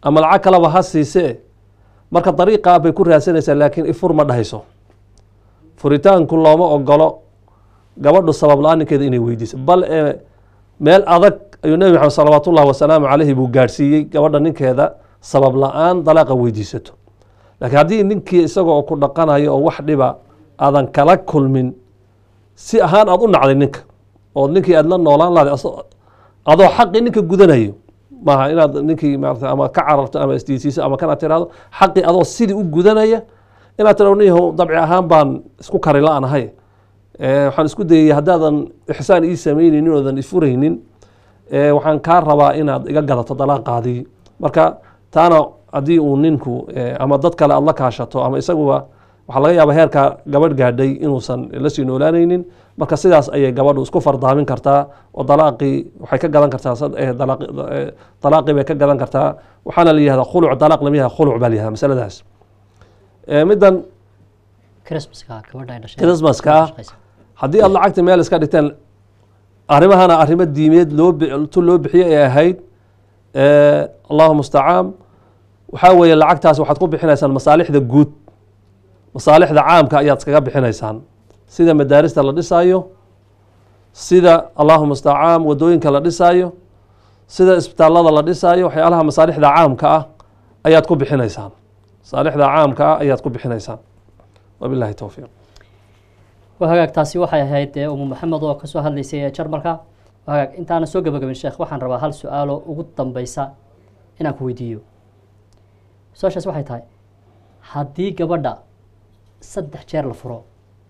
ama lacag kaleba ha siisee marka dariiqaa bay ku raadsanaysaa laakiin ifur ma dhahayso furitaanku looma ogolo gabadhu sabab la-aan ninkeeda inay weydiiso bal ee meel adag ayuu nebi maxamed salawaat ullahi wasalaamu caleyhi buu gaadhsiiyey gabadha ninkeeda sabab la-aan dalaaqa weydiisato laakiin haddii ninkii isaga oo ku dhaqanayo oo wax dhiba aadan kala kulmin si ahaan aada u nacday ninka oo ninkii aada la noolaan lahday aso- adoo xaqii ninka gudanayo maaha inaad ninkii maarata ama ka cararto ama isdiisiiso ama kana tiraahdo xaqii adoo sidii u gudanaya inaad tirahdo nin yahow dabci ahaan baan isku kari la-anahay Eh, waxaan isku dayay haddaadan ixsaan ii sameyneynin oodan ifuraynin eh, waxaan kaa rabaa inaad iga gadato dalaaqaadii marka taana haddii uu ninku eh, ama dad kale aad la kaashato ama isaguba waxaa laga yaaba heerka gabadh gaadhay inuusan la sii noolaanaynin marka sidaas ayay gabadhu isku fardaamin kartaa oo dalaaqii waxay ka gadan kartaa sad- eh, dalaaqi eh, dalaaqii bay ka gadan kartaa waxaana la yihahdaa khuluc dalaaq lama yihahda khuluc baa la yihahda masaladaas Eh, middan christmaska gabadha ay dhashay Christmaska. shaqaysa. haddii aad lacagta meel iska dhigteen arrimahana arrimo diimeed loo bi- tu loo bixiyey ay ahayd eh, allahu mustacaan waxaa weeye lacagtaas waxaad ku bixinaysaan masaalixda guud masaalixda caamka ayaad iskaga bixinaysaan sida madaarista la dhisaayo sida allahu mustacaan wadooyinka la dhisaayo sida isbitaallada la dhisaayo waxyaalaha masaalixda caamka ah ayaad ku bixinaysaan masaalixda caamka ah ayaad ku bixinaysaan wabillahi towfiiq waa hagaag taasi waxay ahayd ee umu maxamed oo kasoo hadlaysay ee jarmalka waa hagaag intaana soo gabagabin sheekh waxaan rabaa hal su-aalo ugu dambeysa inaan ku weydiiyo su-aashaas waxay tahay haddii gabadha saddex jeer la furo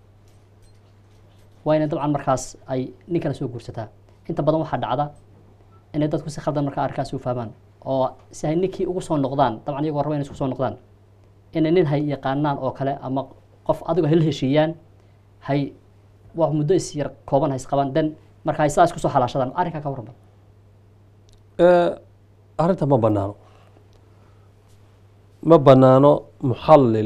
waa inay dabcan markaas ay nin kale soo guursataa inta badan waxaa dhacda inay dadku si khaldan markaa arkaas u fahmaan oo si ay ninkii ugu soo noqdaan dabcan iyagoo raba inay isku soo noqdaan inay nin hay yaqaanaan oo kale ama qof adigoo hel heshiiyaan hay waa muddo is yar kooban hays qaban den marka hay sidaas kusoo xalaashadaan arrinkaa ka warran Eh, arrinta ma banaano ma banaano muxallil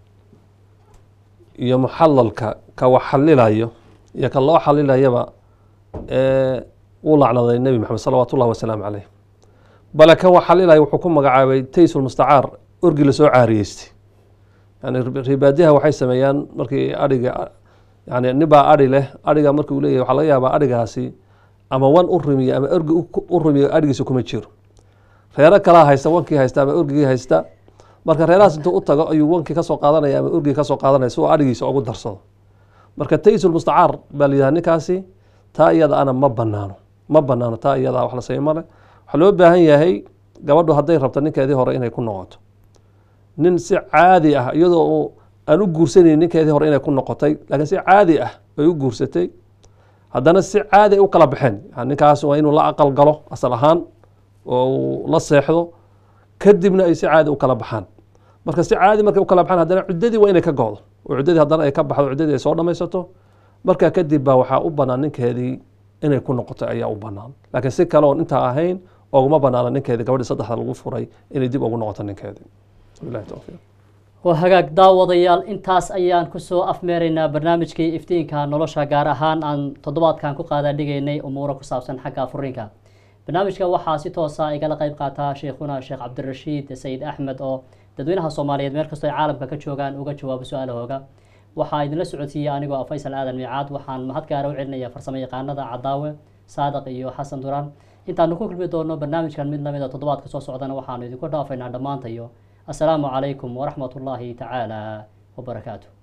iyo muxalalka ka wax xalilayo iyo ka loo xalilayaba eh, wuu lacnaday nebi maxamed salawaat ullahi wasalaamu caleyh bale kan wax xalilayo wuxuu ku magacaabay taysul mustacaar orgi lasoo caariyeystay yani ribaadiyaha waxay sameeyaan markii adhiga yani nibaa adhi leh adhiga markii uu leeyahay waxaa laga yaabaa adhigaasi ama wan u rumiyo ama orgi u- u rumiyo adhigiisa kuma jiro reero kalaa haysta wankii haysta ama orgigii haysta marka reerahaas intuu u tago ayuu wankii kasoo qaadanaya ama orgigii kasoo qaadanaya si uu adhigiisa ugu darsado marka taysul mustacaar baa la yidhaha ninkaasi taa iyada ana ma banaano ma banaano taa iyada wax la sameey male waxaa loo baahan yahay gabadhu hadday rabto ninkeedii hore inay ku noqoto nin si caadi ah iyadoo uu aan u guursanaynin ninkeedii hore inay ku noqotay laakiin si caadi ah bay u guursatay haddana si caadi ay u kala baxeen yani ninkaas waa inuu la aqal galo asal ahaan oo uu la seexdo kadibna ay si caadi u kala baxaan marka si caadi markay u kala baxaan haddana ciddadii waa inay ka go'do oo ciddadii haddana ay ka baxdo ciddadii ay soo dhammaysato marka kadib baa waxaa u bannaan ninkeedii inay ku noqoto ayaa u bannaan laakiin si kale oon intaa ahayn oguma bannaana ninkeedii gabadhii saddexda lagu furay inay dib ugu noqoto ninkeedii wabillahi towfiiq waa hagaag daawadayaal intaas ayaan kusoo afmeeraynaa barnaamijkii iftiinka nolosha gaar ahaan aan toddobaadkan ku qaada dhigaynay umuuro ku saabsan xagga furiinka barnaamijka waxaa si toosa igala qayb qaataa sheikhuna sheekh cabdirashiid sayid axmed oo dadweynaha soomaaliyeed meel kastoo ay caalamka ka joogaan uga jawaabo su-aalahooga waxaa idinla socodsiiyey anigoo ah faysal aadan miicaad waxaan mahad gaara u celinaya farsamo yaqaanada cadaawe saadaq iyo xasan duraan intaanu ku kulmi doono barnaamijkan mid lamid a toddobaadka soo socdana waxaanu idinku dhaafaynaa dhammaantayo السلام عليكم ورحمة الله تعالى وبركاته